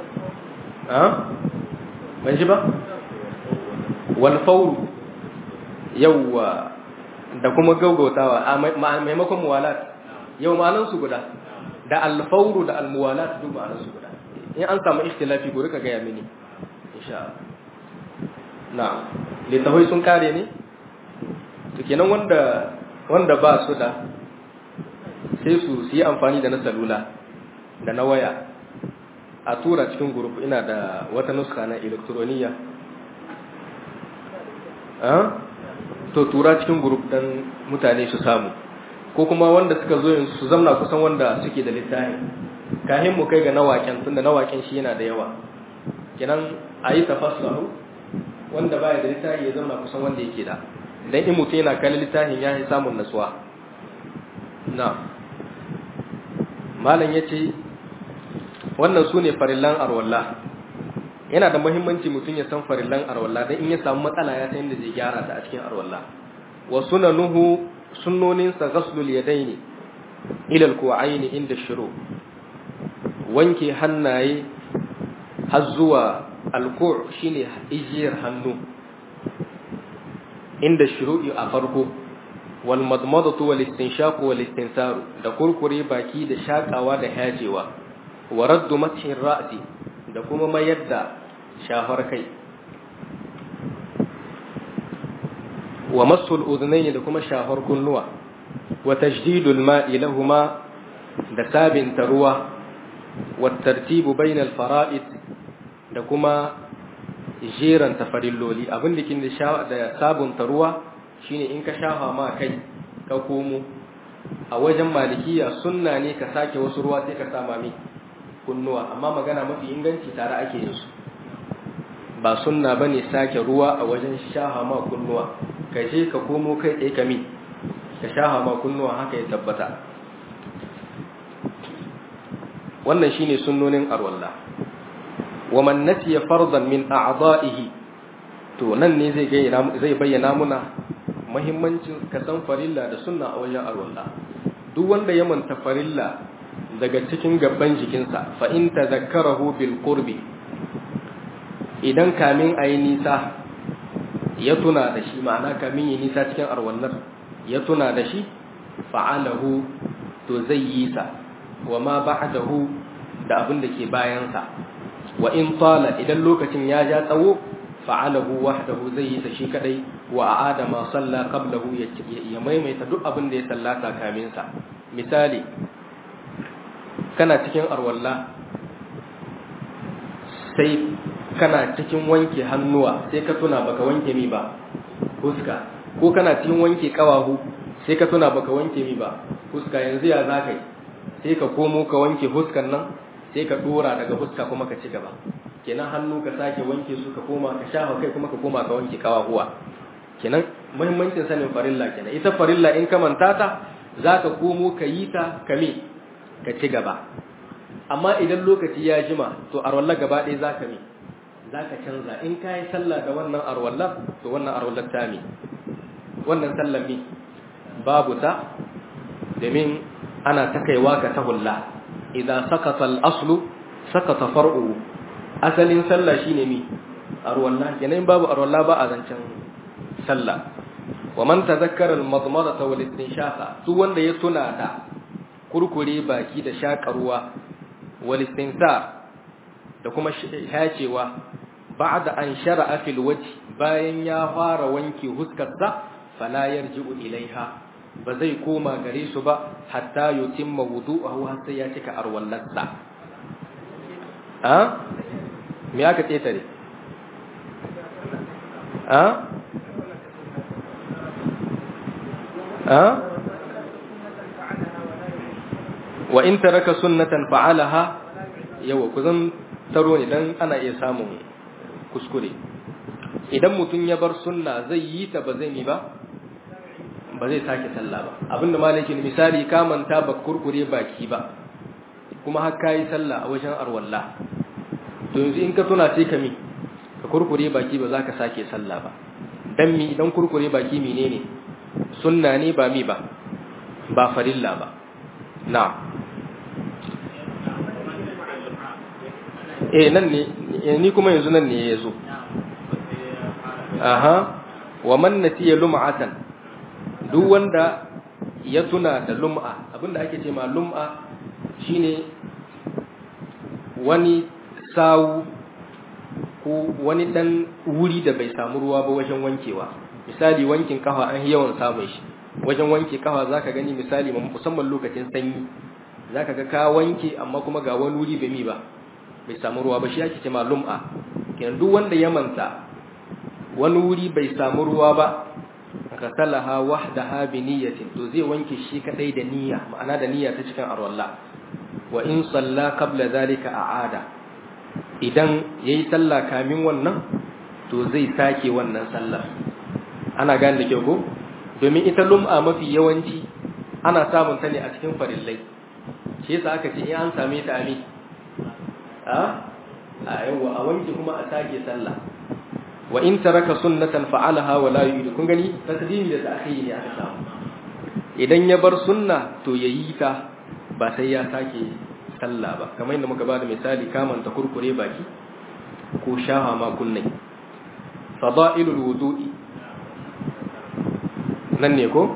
ban ji ba wal fawru yawwa da kuma gaugautawa a maimakon muwalat yau ma'anan su guda da alfawru da almuwalat duk ma'anan su guda in an samu ikhtilafi ko rika gaya mini insha na littafai sun kare ne to kenan wanda wanda ba su da sai su yi amfani da na salula da na waya a tura cikin group ina da wata nuska na elektroniya to tura cikin group dan mutane su samu ko kuma wanda suka zo yanzu su zamna kusan wanda suke da littafi kahin mu kai ga nawaken tunda nawaken shi yana da yawa kenan a yi tafassaru wanda baya da littafi ya zamna kusan wanda yake da dan in mutum yana kallon littafin ya yi samun nasuwa na malam ya ce wannan su ne farillan arwalla yana da muhimmanci mutum ya san farillan arwalla don in ya samu matsala ya san yadda zai gyara ta a cikin arwalla wa sunanuhu sunnoninsa ghaslul yadaini ila alku'aini inda shiru wanke hannaye har zuwa alku' shine ijiyar hannu inda shuru'i a farko wal madmadatu wal istinshaq wal istinsaru da kurkure baki da shakawa da hajewa wa raddu mathin ra'si da kuma mayar da shafar kai wa masul udhnayn da kuma shafar kunnuwa wa tajdidul ma'i lahumma da sabin ruwa wa tartibu bainal fara'id da kuma jeran tafarilloli abin da kin da sabunta ruwa shine in ka shafa ma kai ka komo a wajen malikiya sunna ne ka sake wasu ruwa sai ka sama mi kunnuwa amma magana mafi inganci tare ake yin su ba sunna bane sake ruwa a wajen shafa ma kunnuwa ka je ka komo kai tsaye ka mi ka shafa ma kunnuwa haka ya tabbata wannan shine sunnonin arwallah wa man nasiya fardan min a'da'ihi to nan ne zai zai bayyana muna muhimmancin ka san farilla da sunna a wajen arwalla duk wanda ya manta farilla daga cikin gaban jikinsa fa in tadhakkarahu bil qurbi idan kamin ayi nisa ya tuna da shi ma'ana kamin yi nisa cikin arwallar ya tuna da shi fa'alahu to zai yi sa wa ma ba'dahu da abin da ke bayansa wa in tala idan lokacin ya ja tsawo fa'alahu wahdahu zai yi ta shi kadai wa aada ma salla qablahu ya maimaita duk abin da ya sallata kamin sa misali kana cikin arwalla sai kana cikin wanke hannuwa sai ka tuna baka wanke mi ba fuska ko kana cikin wanke kawahu sai ka tuna baka wanke mi ba fuska yanzu ya zaka yi sai ka komo ka wanke fuskan nan sai ka dora daga fuska kuma ka ci gaba kenan hannu ka sake wanke su ka koma ka shafa kai kuma ka koma ka wanke kawahuwa kenan muhimmancin sanin farilla kenan ita farilla in ka manta ta zaka komo ka yi ta kame ka ci gaba amma idan lokaci ya jima to arwalla gaba ɗaya zaka mi zaka canza in ka yi sallah da wannan arwalla to wannan arwallar ta mi wannan sallar mi babu ta domin ana ta kaiwa ga tahulla idan sakata al-aslu sakata far'u asalin sallah shine mi arwalla kenan babu arwalla ba a zancen sallah wa man tazakkara al-madmadata wal istinshaqa su wanda ya tuna da kurkure baki da shakarwa wal istinsar da kuma hacewa ba'da an shara'a fil wajh bayan ya fara wanke huskarsa fala yarji'u ilaiha ba zai koma gare su ba hatta yutimma wudu'ahu har sai ya cika arwallarsa a me aka tsetare a a wa in taraka sunnatan fa'alaha yawa ku zan taro ne dan ana iya samun kuskure idan mutum ya bar sunna zai yi ta ba zai mi ba ba zai sake sallah ba abinda malaki misali ka manta ba kurkure baki ba kuma har kai sallah a wajen arwalla to yanzu in ka tuna sai ka mi ka kurkure baki ba za ka sake sallah ba dan mi idan kurkure baki menene sunna ne ba mi ba ba farilla ba na eh nan ne ni kuma yanzu nan ne yazo aha wa man nasiya lum'atan duk wanda ya tuna da lum'a abinda ake ce ma lum'a shine wani sawu ko wani dan wuri da bai samu ruwa ba wajen wankewa misali wankin kafa an yawan samun shi wajen wanke kafa zaka gani misali musamman lokacin sanyi zaka ga ka wanke amma kuma ga wani wuri bai mi ba bai samu ruwa ba shi ake ce ma lum'a kenan duk wanda ya manta wani wuri bai samu ruwa ba ghasalaha wahdaha bi niyyatin to zai wanke shi kadai da niyya ma'ana da niyya ta cikin arwalla wa in salla qabla zalika a'ada idan yayi sallah kamin wannan to zai sake wannan sallar ana gane da kyau ko domin ita lum'a mafi yawanci ana samun ta ne a cikin farillai shi yasa aka ce in an same ta ami a a yawa a wanke kuma a sake sallah wa in taraka sunnatan fa'alaha wa la yu'idu kun gani takdimi da ta'khiri ne aka samu idan ya bar sunna to yayi ta ba sai ya sake sallah ba kamar yadda muka bada misali kamanta kurkure baki ko shaha ma kunnai fada'ilul wudu'i nan ne ko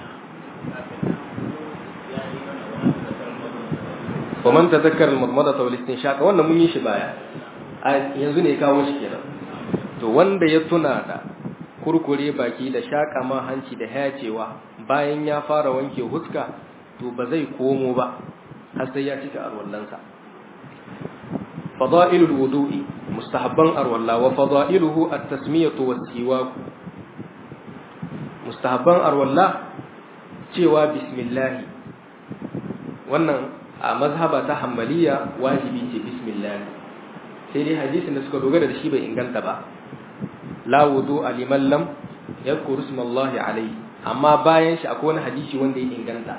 wa man tadhakkara al-madmadata wal istinshaq wannan mun yi shi baya yanzu ne kawo shi kenan to wanda ya tuna da kurkure baki da shaka ma hanci da hayacewa bayan ya fara wanke huska to ba zai komo ba har sai ya cika arwallansa fada'ilul wudu'i mustahabban arwalla wa fada'iluhu at-tasmiyatu was-siwak mustahabban arwalla cewa bismillah wannan a mazhaba ta hanbaliya wajibi ce bismillah sai dai hadisin da suka dogara da shi bai inganta ba la wudu liman lam yadhkuru ismallahi alayhi amma bayan shi akwai wani hadisi wanda ya inganta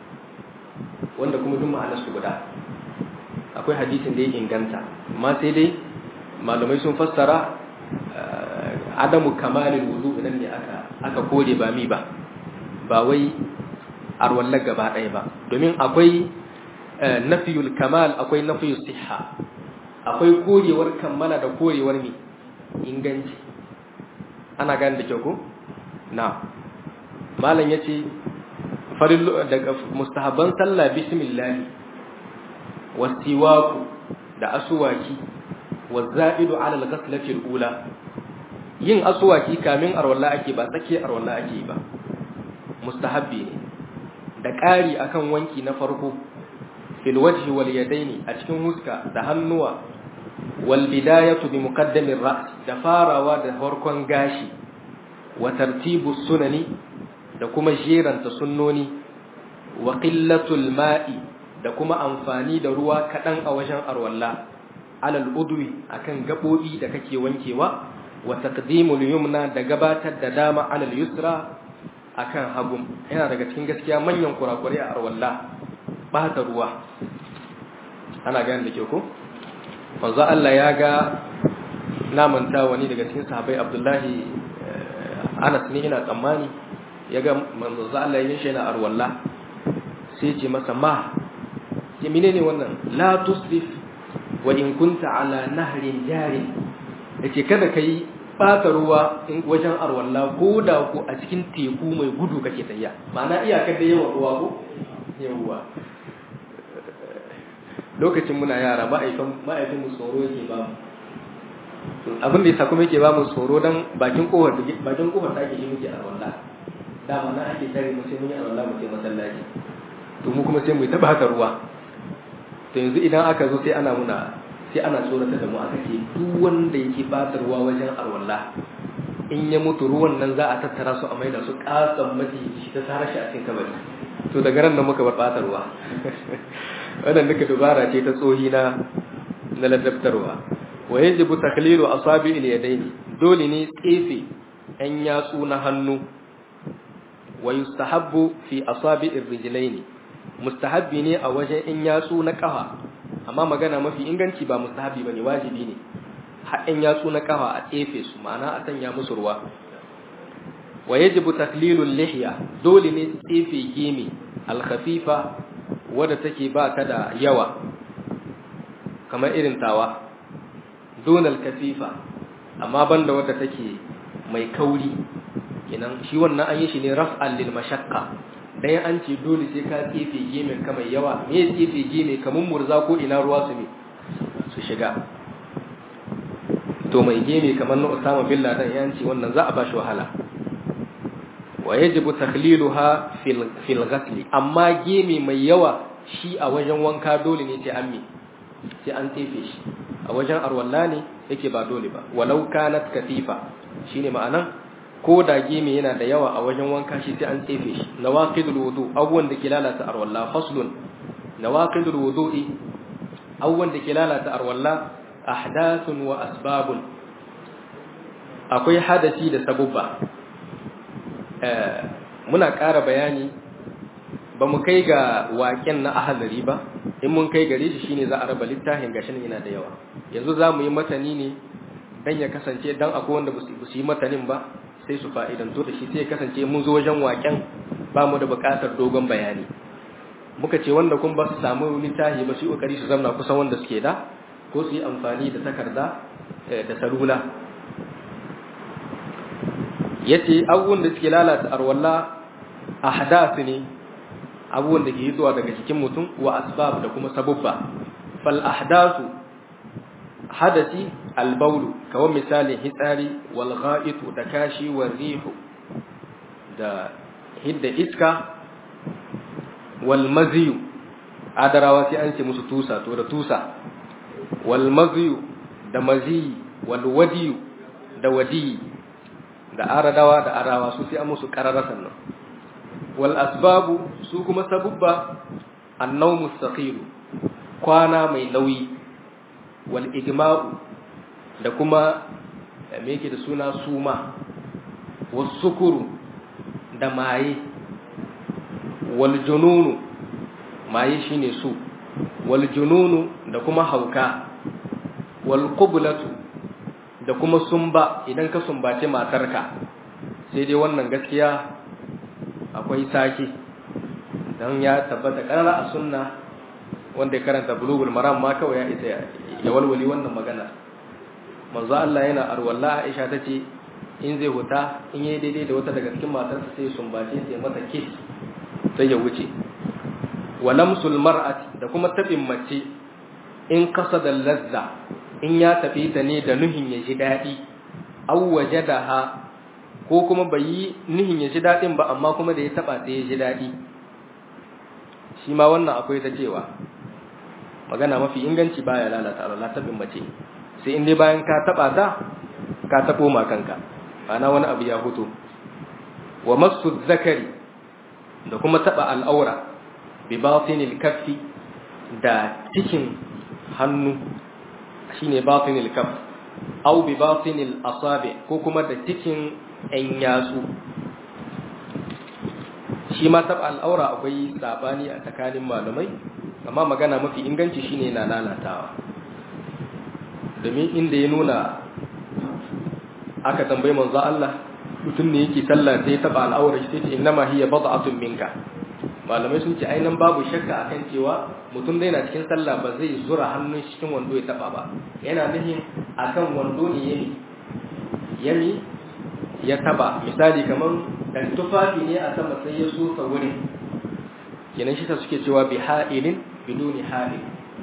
wanda kuma duk ma'anar su guda akwai hadisin da ya inganta amma sai dai malamai sun fassara adamu kamalil wudu idan ne aka aka kore ba mi ba ba wai arwallar gaba ɗaya ba domin akwai nafiyul kamal akwai nafiyul siha akwai korewar kammala da korewar mi inganci ana gane da kyau ko na malam yace farin daga mustahabban sallah bismillah wasiwaku da aswaki waza'idu ala al-ghaslati al-ula yin aswaki kamin arwalla ake ba tsake arwalla ake ba mustahabbi ne da ƙari akan wanki na farko fil wajhi wal yadaini a cikin huska da hannuwa wal bidayatu bi muqaddamir ra's da farawa da farkon gashi wa tartibu sunani da kuma jeranta sunnoni wa qillatul ma'i da kuma amfani da ruwa kadan a wajen arwalla alal udwi akan gabobi da kake wankewa wa taqdimul yumna da gabatar da dama alal yusra akan hagu yana daga cikin gaskiya manyan kurakurai a arwalla bata ruwa ana gane da ke ko manzo Allah ya ga namanta wani daga cikin sahabbai Abdullahi Anas ne ina tsammani ya ga manzo Allah ya shi yana arwalla sai ce masa ma ce menene wannan la tusrif wa in kunta ala nahrin jari yace kada kai bata ruwa in wajen arwalla ko da ku a cikin teku mai gudu kake tayya ma'ana iyakar da yawan ruwa ko yawa lokacin muna yara ma'aikatan ma'aikatan mu tsoro yake ba abin da yasa kuma yake ba mu tsoro dan bakin kofar bakin kofar da ake yi muke arwalla dama na ake tare mu sai mun yi arwalla mu sai masallaci to mu kuma sai mu ta baka ruwa to yanzu idan aka zo sai ana muna sai ana tsorata da mu aka ce duk wanda yake bata ruwa wajen arwalla in ya mutu ruwan nan za a tattara su a maida su kasan mace shi ta tsara shi a cikin kabari to daga ran nan muka bar bata ruwa wannan duka dubara ce ta tsohi na na ladabtarwa wa yajibu taklilu asabi al-yadayn dole ne tsefe ɗan yatsu na hannu wa yustahabbu fi asabi ar-rijlayn mustahabbi ne a wajen in yatsu na kafa amma magana mafi inganci ba mustahabbi bane wajibi ne har in yatsu na kafa a tsefe su ma'ana a sanya musu ruwa wa yajibu taklilul lihya dole ne tsefe gemi al-khafifa wadda take ba ta da yawa kamar irin tawa donal kasifa amma banda wadda take mai kauri kenan shi wannan an yi shi ne raf'an lil mashaqqa dan an ce dole sai ka tsefe gemin ka mai yawa me tsefe geme kamun murza ko ina ruwa su ne su shiga to mai geme kamar na Usama bin Laden ya ce wannan za a ba shi wahala wa yajibu takhliluha fil fil ghasli amma geme mai yawa shi a wajen wanka dole ne sai an mi sai an tsefe shi a wajen arwalla ne yake ba dole ba walau kanat katifa shine ma'anan ko da geme yana da yawa a wajen wanka shi sai an tsefe shi nawaqidul wudu abubuwan da ke lalata arwalla faslun nawaqidul wudu'i abubuwan da ke lalata arwalla ahdathun wa asbabun akwai hadasi da sabubba muna ƙara bayani ba mu kai ga waƙen na ahalari ba in mun kai gare shi shine za a raba littafin gashin yana da yawa yanzu za mu yi matani ne dan ya kasance dan akwai wanda ba su yi matanin ba sai su fa'idanto da shi sai ya kasance mun zo wajen waƙen ba mu da buƙatar dogon bayani muka ce wanda kun ba su samu littafi ba su yi ƙoƙari su zamna kusan wanda suke da ko su yi amfani da takarda da salula yace abubuwan da suke lalata arwalla ahdath ne abubuwan da ke zuwa daga cikin mutum wa asbab da kuma sabubba fal ahdathu hadasi albaulu kawai misalin hitsari wal gha'itu da kashi wal rihu da hidda iska wal maziyu adarawa sai an ce musu tusa to da tusa wal maziyu da maziyi wal wadiyu da wadiyi da aradawa da arawa su sai an musu qararasan nan wal asbabu su kuma sabubba annawmu saqilu kwana mai nauyi wal igma'u da kuma me yake da suna suma wasukuru da maye wal jununu maye shine su wal jununu da kuma hauka wal qublatu da kuma sumba idan ka sumbace matarka sai dai wannan gaskiya akwai sake dan ya tabbata karara a sunna wanda ya karanta bulugul maram ma kawai ya isa ya walwali wannan magana manzo Allah yana arwalla Aisha tace in zai huta in yayi daidai da wata daga cikin matarsa sai sumbace sai mata kiss sai ya wuce walamsul mar'ati da kuma tabin mace in qasada lazza in ya tafi ta ne da nuhin ya ji dadi aw wajadaha ko kuma bai yi nuhin ya ji dadin ba amma kuma da ya taba sai ya ji dadi shi ma wannan akwai ta cewa magana mafi inganci baya lalata Allah tabin mace sai in dai bayan ka taba ta ka tabo ma kanka ana wani abu ya huto wa masu zakari da kuma taba al'aura bi batinil kaffi da cikin hannu shine batinil kaff au bi batinil asabi ko kuma da cikin ɗan yatsu shi ma taba al'aura akwai sabani a tsakanin malamai amma magana mafi inganci shine na lalatawa domin inda ya nuna aka tambayi manzo Allah mutum ne yake sallah sai ya taba al'aura shi sai innama hiya bad'atun minka malamai sun ce ainihin babu shakka akan cewa mutum dai na cikin sallah ba zai zura hannun cikin wando ya taba ba yana nufin akan wando ne yami yami ya taba misali kamar dan tufafi ne a sama sai ya so wurin kenan shi ta suke cewa bi ha'ilin biduni ha'il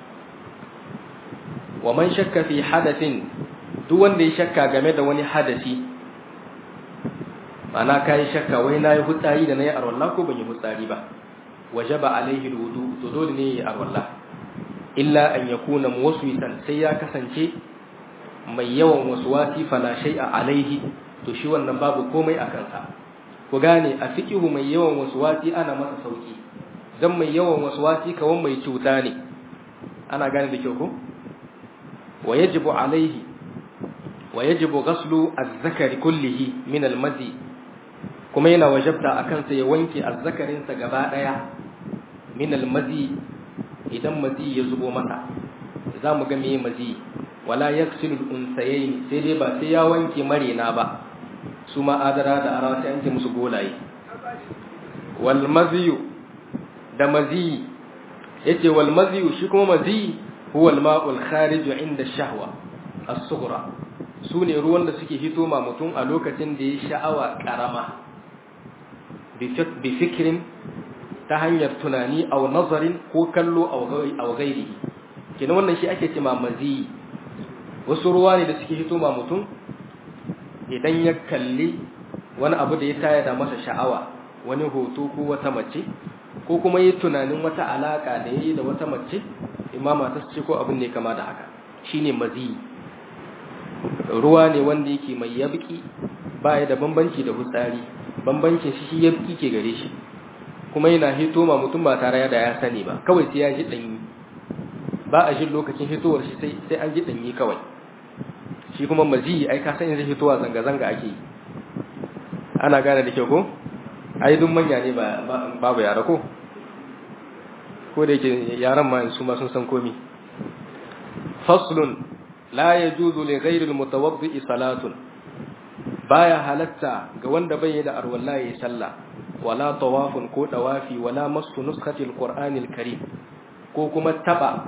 wa man shakka fi hadathin duk wanda ya shakka game da wani hadasi ma'ana kai shakka wai nayi hutsari da nayi arwalla ko ban yi hutsari ba wajaba alaihi alwudu to dole ne ya arwalla illa an yakuna muwaswisan sai ya kasance mai yawan waswasi fala shay'a alaihi to shi wannan babu komai a kansa ku gane a fiqihu mai yawan waswasi ana masa sauki dan mai yawan waswasi kawan mai cuta ne ana gane da kyau ko wa yajibu alaihi wa yajibu ghaslu az-zakari kullihi min al-mazi kuma yana wajabta akan sa ya wanke az-zakarin sa gaba daya min al-mazi idan mazi ya zubo masa zamu ga meye mazi wala yaksilu al-unsayayn sai dai ba sai ya wanke marina ba su ma adara da arawa sai an ce musu golaye wal maziyu da mazi yace wal maziyu shi kuma mazi huwa al ma'ul kharij inda shahwa as-sughra sune ruwan da suke hito ma mutum a lokacin da ya sha'awa karama bi fikrin ta hanyar tunani aw nazarin ko kallo aw ghairihi kina wannan shi ake cewa mazi wasu ruwa ne da suke hito ma mutum idan ya kalli wani abu da ya taya da masa sha'awa wani hoto ko wata mace ko kuma yi tunanin wata alaka da yayi da wata mace imama ta ce ko abin ne kama da haka shine mazi ruwa ne wanda yake mai yabki baya da bambanci da hutsari bambancin shi shi yabki ke gare shi kuma yana hito ma mutum ba tare da ya sani ba kawai sai ya ji danyi ba a jin lokacin hitowar shi sai sai an ji danyi kawai shi kuma mazi ai ka san yanzu hitowa zanga zanga ake yi ana gane da kyau ko ai duk manya ne ba babu yara ko ko da yake yaran ma su ma sun san komi faslun la yajuzu li ghayri al-mutawaddi salatun baya halatta ga wanda bai da arwalla yayi sallah wala tawafun ko dawafi wala masu nuskhati al-qur'ani al-karim ko kuma taba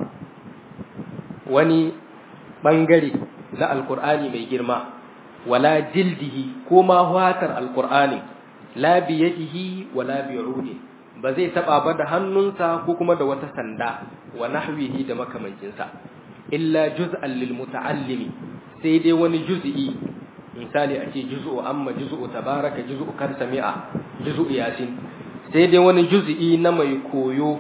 wani bangare na al-qur'ani mai girma wala jildihi ko ma watar al-qur'ani la biyadihi wala bi'udi ba zai taba ba da hannunsa ko kuma da wata sanda wa nahwihi da makamancinsa illa juz'an lil muta'allimi sai dai wani juz'i misali a ce juz'u amma juz'u tabaraka juz'u kar sami'a juz'u yasin sai dai wani juz'i na mai koyo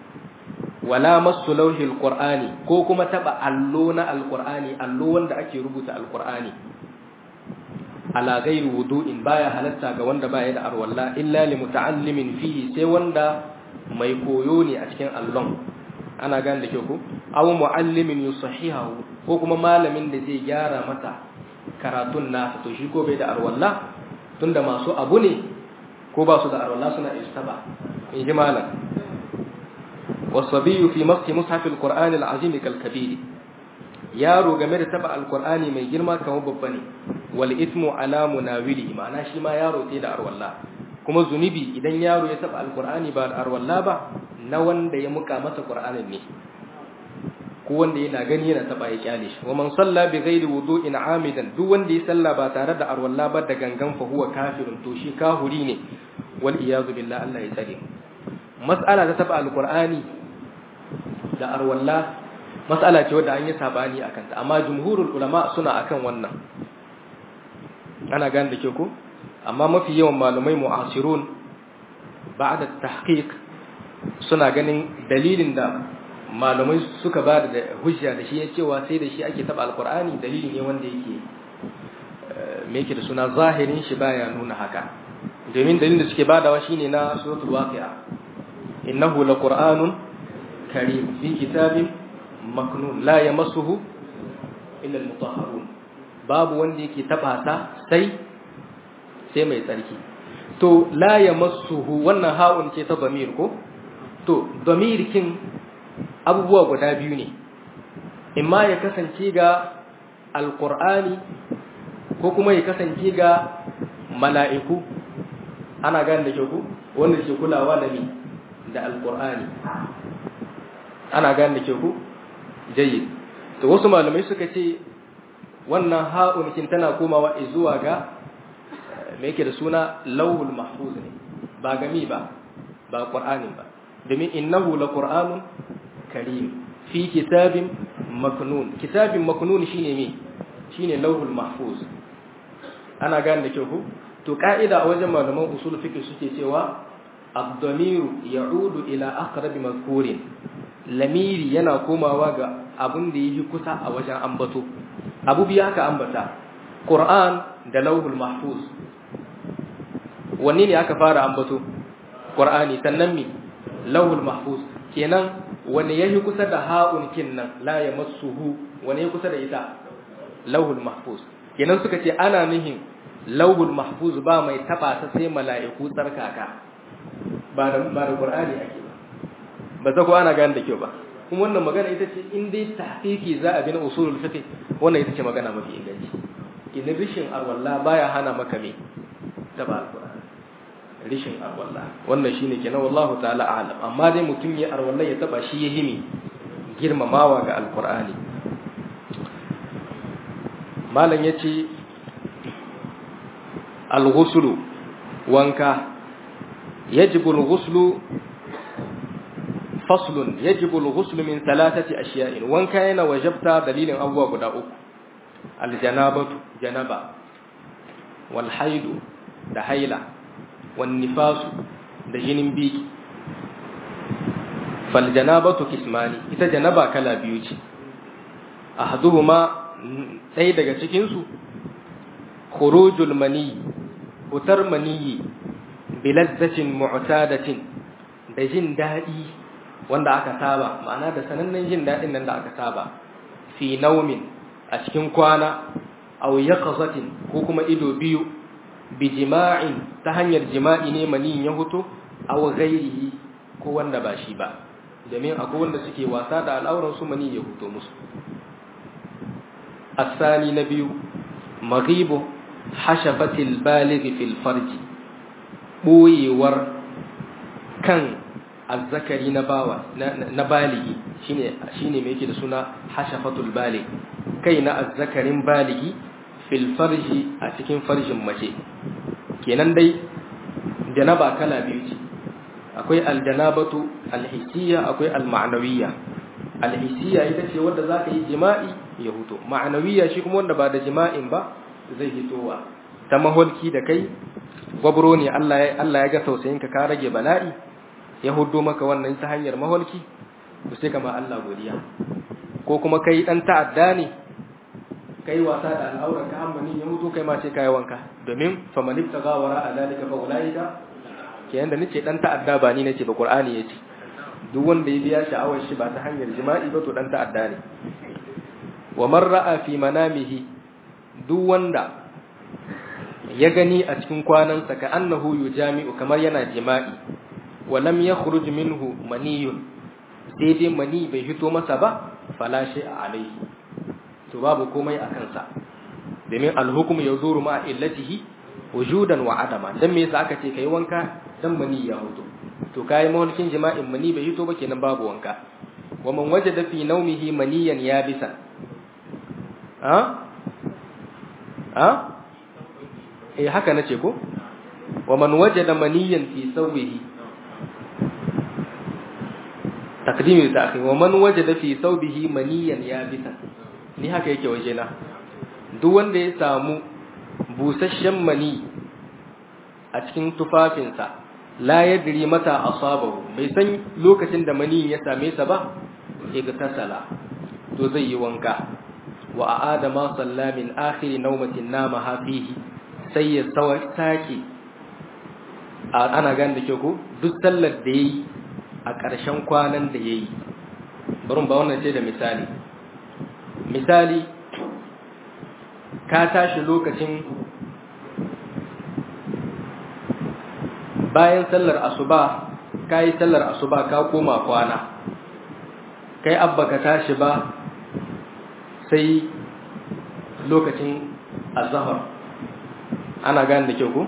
wala masu lauhil qur'ani ko kuma taba allo na alqur'ani allo wanda ake rubuta alqur'ani ala ghairi wudu'in baya halatta ga wanda baya da arwalla illa li muta'allimin fihi sai wanda mai koyo ne a cikin allon ana gane da kyau ko aw muallimin yusahihahu ko kuma malamin da zai gyara masa karatun nasa to shi ko bai da arwalla tunda masu abu ne ko ba su da arwalla suna istaba in ji malam wasabiyu fi masjid mushaf alquran alazim kalkabiri yaro game da taba alqur'ani mai girma kamar babba ne wal ismu ala munawili ma'ana shi ma yaro sai da arwalla kuma zunubi idan yaro ya taba alqur'ani ba da arwalla ba na wanda ya muka masa qur'anin ne ko wanda yana gani yana taba ya kyale shi wa man salla bi ghairi wudu'in amidan duk wanda ya salla ba tare da arwalla ba da gangan fa huwa kafirun to shi kahuri ne wal iyazu billah Allah ya tsare mas'ala ta taba alqur'ani da arwalla mas'ala ce wadda an yi sabani akan ta amma jumhurul ulama suna akan wannan ana gane da ke ko amma mafi yawan malumai mu'asirun ba'da tahqiq suna ganin dalilin da malumai suka ba da hujja da shi ya cewa sai da shi ake taba alqur'ani dalili ne wanda yake me yake da suna zahirin shi baya nuna haka domin dalilin da suke badawa shine na suratul waqi'a innahu laqur'anun karim fi kitabin maknun la yamassuhu illa almutahharun babu wanda yake taba ta sai sai mai tsarki to la yamassuhu wannan ha'un ce ta damir ko to damir kin abubuwa guda biyu ne imma ya kasance ga alqur'ani ko kuma ya kasance ga mala'iku ana gane da kyau wanda ke kulawa da ni da alqur'ani ana gane da kyau jayyid to wasu malamai suka ce wannan ha'un kin tana komawa zuwa ga me yake da suna lawhul mahfuz ne ba gami ba ba qur'anin ba domin innahu laqur'anun karim fi kitabin maknun kitabin maknun shine me shine lawhul mahfuz ana gane da kyau ko to ka'ida a wajen malaman usul fiqh suke cewa ad-damiru ya'udu ila aqrab mazkurin lamiri yana komawa ga abun da yake kusa a wajen ambato abu biya aka ambata qur'an da lawhul mahfuz wanne ne aka fara ambato qur'ani sannan mi lawhul mahfuz kenan wani yayi kusa da ha'un kin nan la yamassuhu wani yayi kusa da ita lauhul mahfuz kenan suka ce ana nihin lauhul mahfuz ba mai taba ta sai mala'iku tsarkaka ba da ba da qur'ani ake ba ba ta ko ana gane da kyau ba kuma wannan magana ita ce in dai tahqiqi za a bi na usulul fiqh wannan ita ce magana mafi inganci in rishin arwalla baya hana maka me taba alqur'ani rishin arwalla wannan shine kenan wallahu ta'ala a'lam amma dai mutum ya arwalla ya taba shi ya himi girmamawa ga alqur'ani malam yace al-ghuslu wanka yajibu al-ghuslu faslun yajibu al-ghuslu min thalathati ashiya'in wanka yana wajabta dalilin abubuwa guda uku al-janabatu janaba wal haidu da haila wan nifasu da jinin biki fal janabatu kismani ita janaba kala biyu ce ahaduhuma ɗaya daga cikin su khurujul mani utar maniyi bilazzatin mu'tadatin da jin daɗi wanda aka saba ma'ana da sanannen jin daɗin nan da aka saba fi naumin a cikin kwana aw yaqazatin ko kuma ido biyu bi jima'in ta hanyar jima'i ne mani ya huto aw ghairihi ko wanda ba shi ba domin akwai wanda suke wasa da al'auran su mani ya huto musu asani na biyu maghibu hashafatil baligh fil farji boyewar kan azzakari na bawa na baligi shine shine me yake da suna hashafatul balig kai na azzakarin baligi fil farji a cikin farjin mace kenan dai janaba kala biyu ce akwai aljanabatu alhissiyya akwai alma'nawiyya alhissiyya ita ce wanda zaka yi jima'i ya huto ma'nawiyya shi kuma wanda ba da jima'in ba zai hitowa ta maholki da kai gwabro ne Allah ya Allah ya ga tausayinka ka rage bala'i ya hudo maka wannan ta hanyar maholki to sai kama Allah godiya ko kuma kai dan ta'adda ne kai wasa da al'auran ka hammani ya mutu kai ma ce kai wanka domin fa man ibtaga wara adalika fa ulaika kenan da nace dan ta'adda ba ni nace ba qur'ani yace duk wanda ya biya sha'awar shi ba ta hanyar jima'i ba to dan ta'adda ne wa man ra'a fi manamihi duk wanda ya gani a cikin kwanansa ka annahu yujami'u kamar yana jima'i wa lam yakhruj minhu maniyun sai dai mani bai fito masa ba fala a alaihi to babu komai a kansa domin alhukum yazuru ma illatihi wujudan wa adama dan me yasa aka ce kai wanka dan mani ya huto to kai mahulkin jima'in mani bai fito ba kenan babu wanka wa man wajada fi nawmihi maniyan yabisan ha ha eh haka nace ko wa man wajada maniyan fi sawbihi taqdimi da ta'khir wa man wajada fi thawbihi maniyan yabisan ni haka yake waje na duk wanda ya samu busasshen mani a cikin tufafinsa la yadri mata asabahu bai san lokacin da mani ya same sa ba igtasala to zai yi wanka wa aada ma salla min akhir nawmatin nama hafihi sai ya sake ana gane da kyau ko duk sallar da yayi a ƙarshen kwanan da ya yi barin ba wannan ce da misali misali ka tashi lokacin bayan sallar asuba ka yi sallar asuba ka koma kwana kai abba ka tashi ba sai lokacin azahar ana gane da kyau ko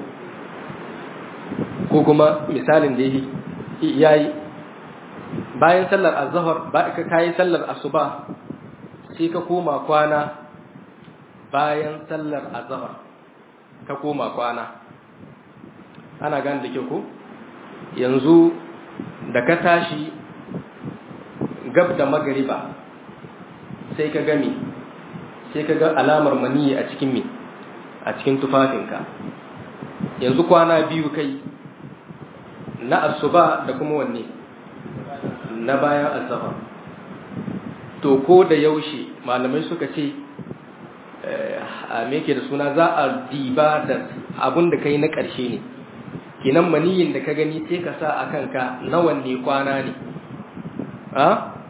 ko kuma misalin da ya yi bayan sallar azhar ba ka kai sallar asuba sai ka koma kwana bayan sallar azhar ka koma kwana ana gane da ke ko yanzu da ka tashi gab da magariba sai ka gami sai ka ga alamar maniyi a cikin mi a cikin tufafinka yanzu kwana biyu kai na asuba da kuma wanne na bayan azhar to ko da yaushe malamai suka ce a me yake da suna za a diba da abun da kai na ƙarshe ne kenan maniyin da ka gani sai ka sa a kanka nawan ne kwana ne a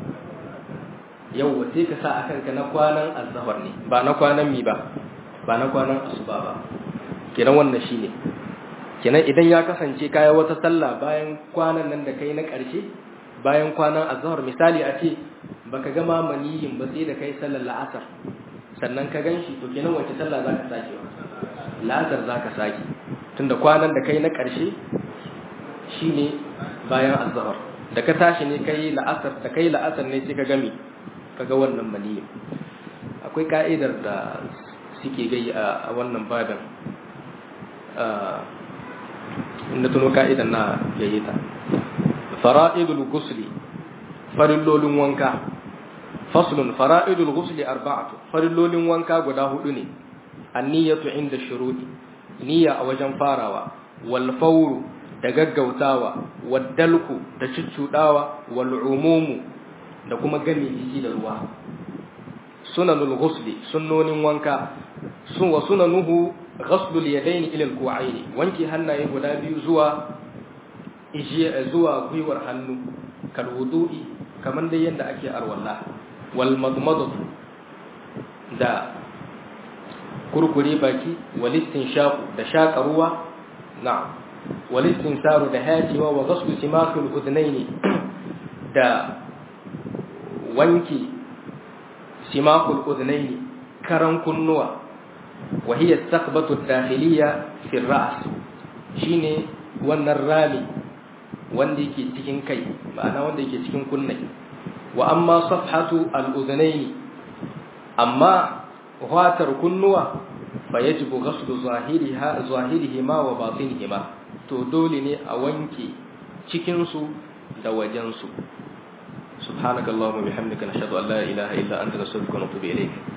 yau sai ka sa a kanka na kwanan azhar ne ba na kwanan mi ba ba na kwanan asuba ba kenan wannan shine kenan idan ya kasance kaya wata sallah bayan kwanan nan da kai na ƙarshe bayan kwanan azhar misali a ce baka gama maniyin ba sai da kai sallar la'asar sannan ka ganshi to kenan wace sallah zaka sake wa la'asar zaka sake tunda kwanan da kai na ƙarshe shine bayan azhar da ka tashi ne kai la'asar da kai la'asar ne sai ka gami kaga wannan maniyin akwai ka'idar da suke gai a wannan babin inda tuno ka'idan na yayyita fara'idul gusli farillolin wanka faslun fara'idul gusli arba'atu farillolin wanka guda hudu ne anniyatu inda shuruɗi niyya a wajen farawa wal fawru da gaggautawa wad dalku da cuccudawa wal umumu da kuma game jiki da ruwa sunanul ghusli sunnonin wanka sun wa sunanuhu ghaslul yadaini ila al wanki hannaye guda biyu zuwa ijiya zuwa gwiwar hannu kal wudu'i kaman dai yanda ake arwalla wal madmadatu da kurkure baki wal istinshaq da shaka ruwa na'am wal istinsaru da hajiwa wa ghaslu simakul udnaini da wanki simakul udnaini karan kunnuwa wa hiya taqbatu dakhiliya fi ar-ra's shine wannan rami wanda yake cikin kai ma'ana wanda yake cikin kunne wa amma safhatu al-udhnayn amma watar kunnuwa fa yajibu ghaslu zahiriha zahirihima wa batinihima to dole ne a wanke cikin su da wajen su subhanakallahumma bihamdika nashhadu an la ilaha illa anta nastaghfiruka wa natubu ilayk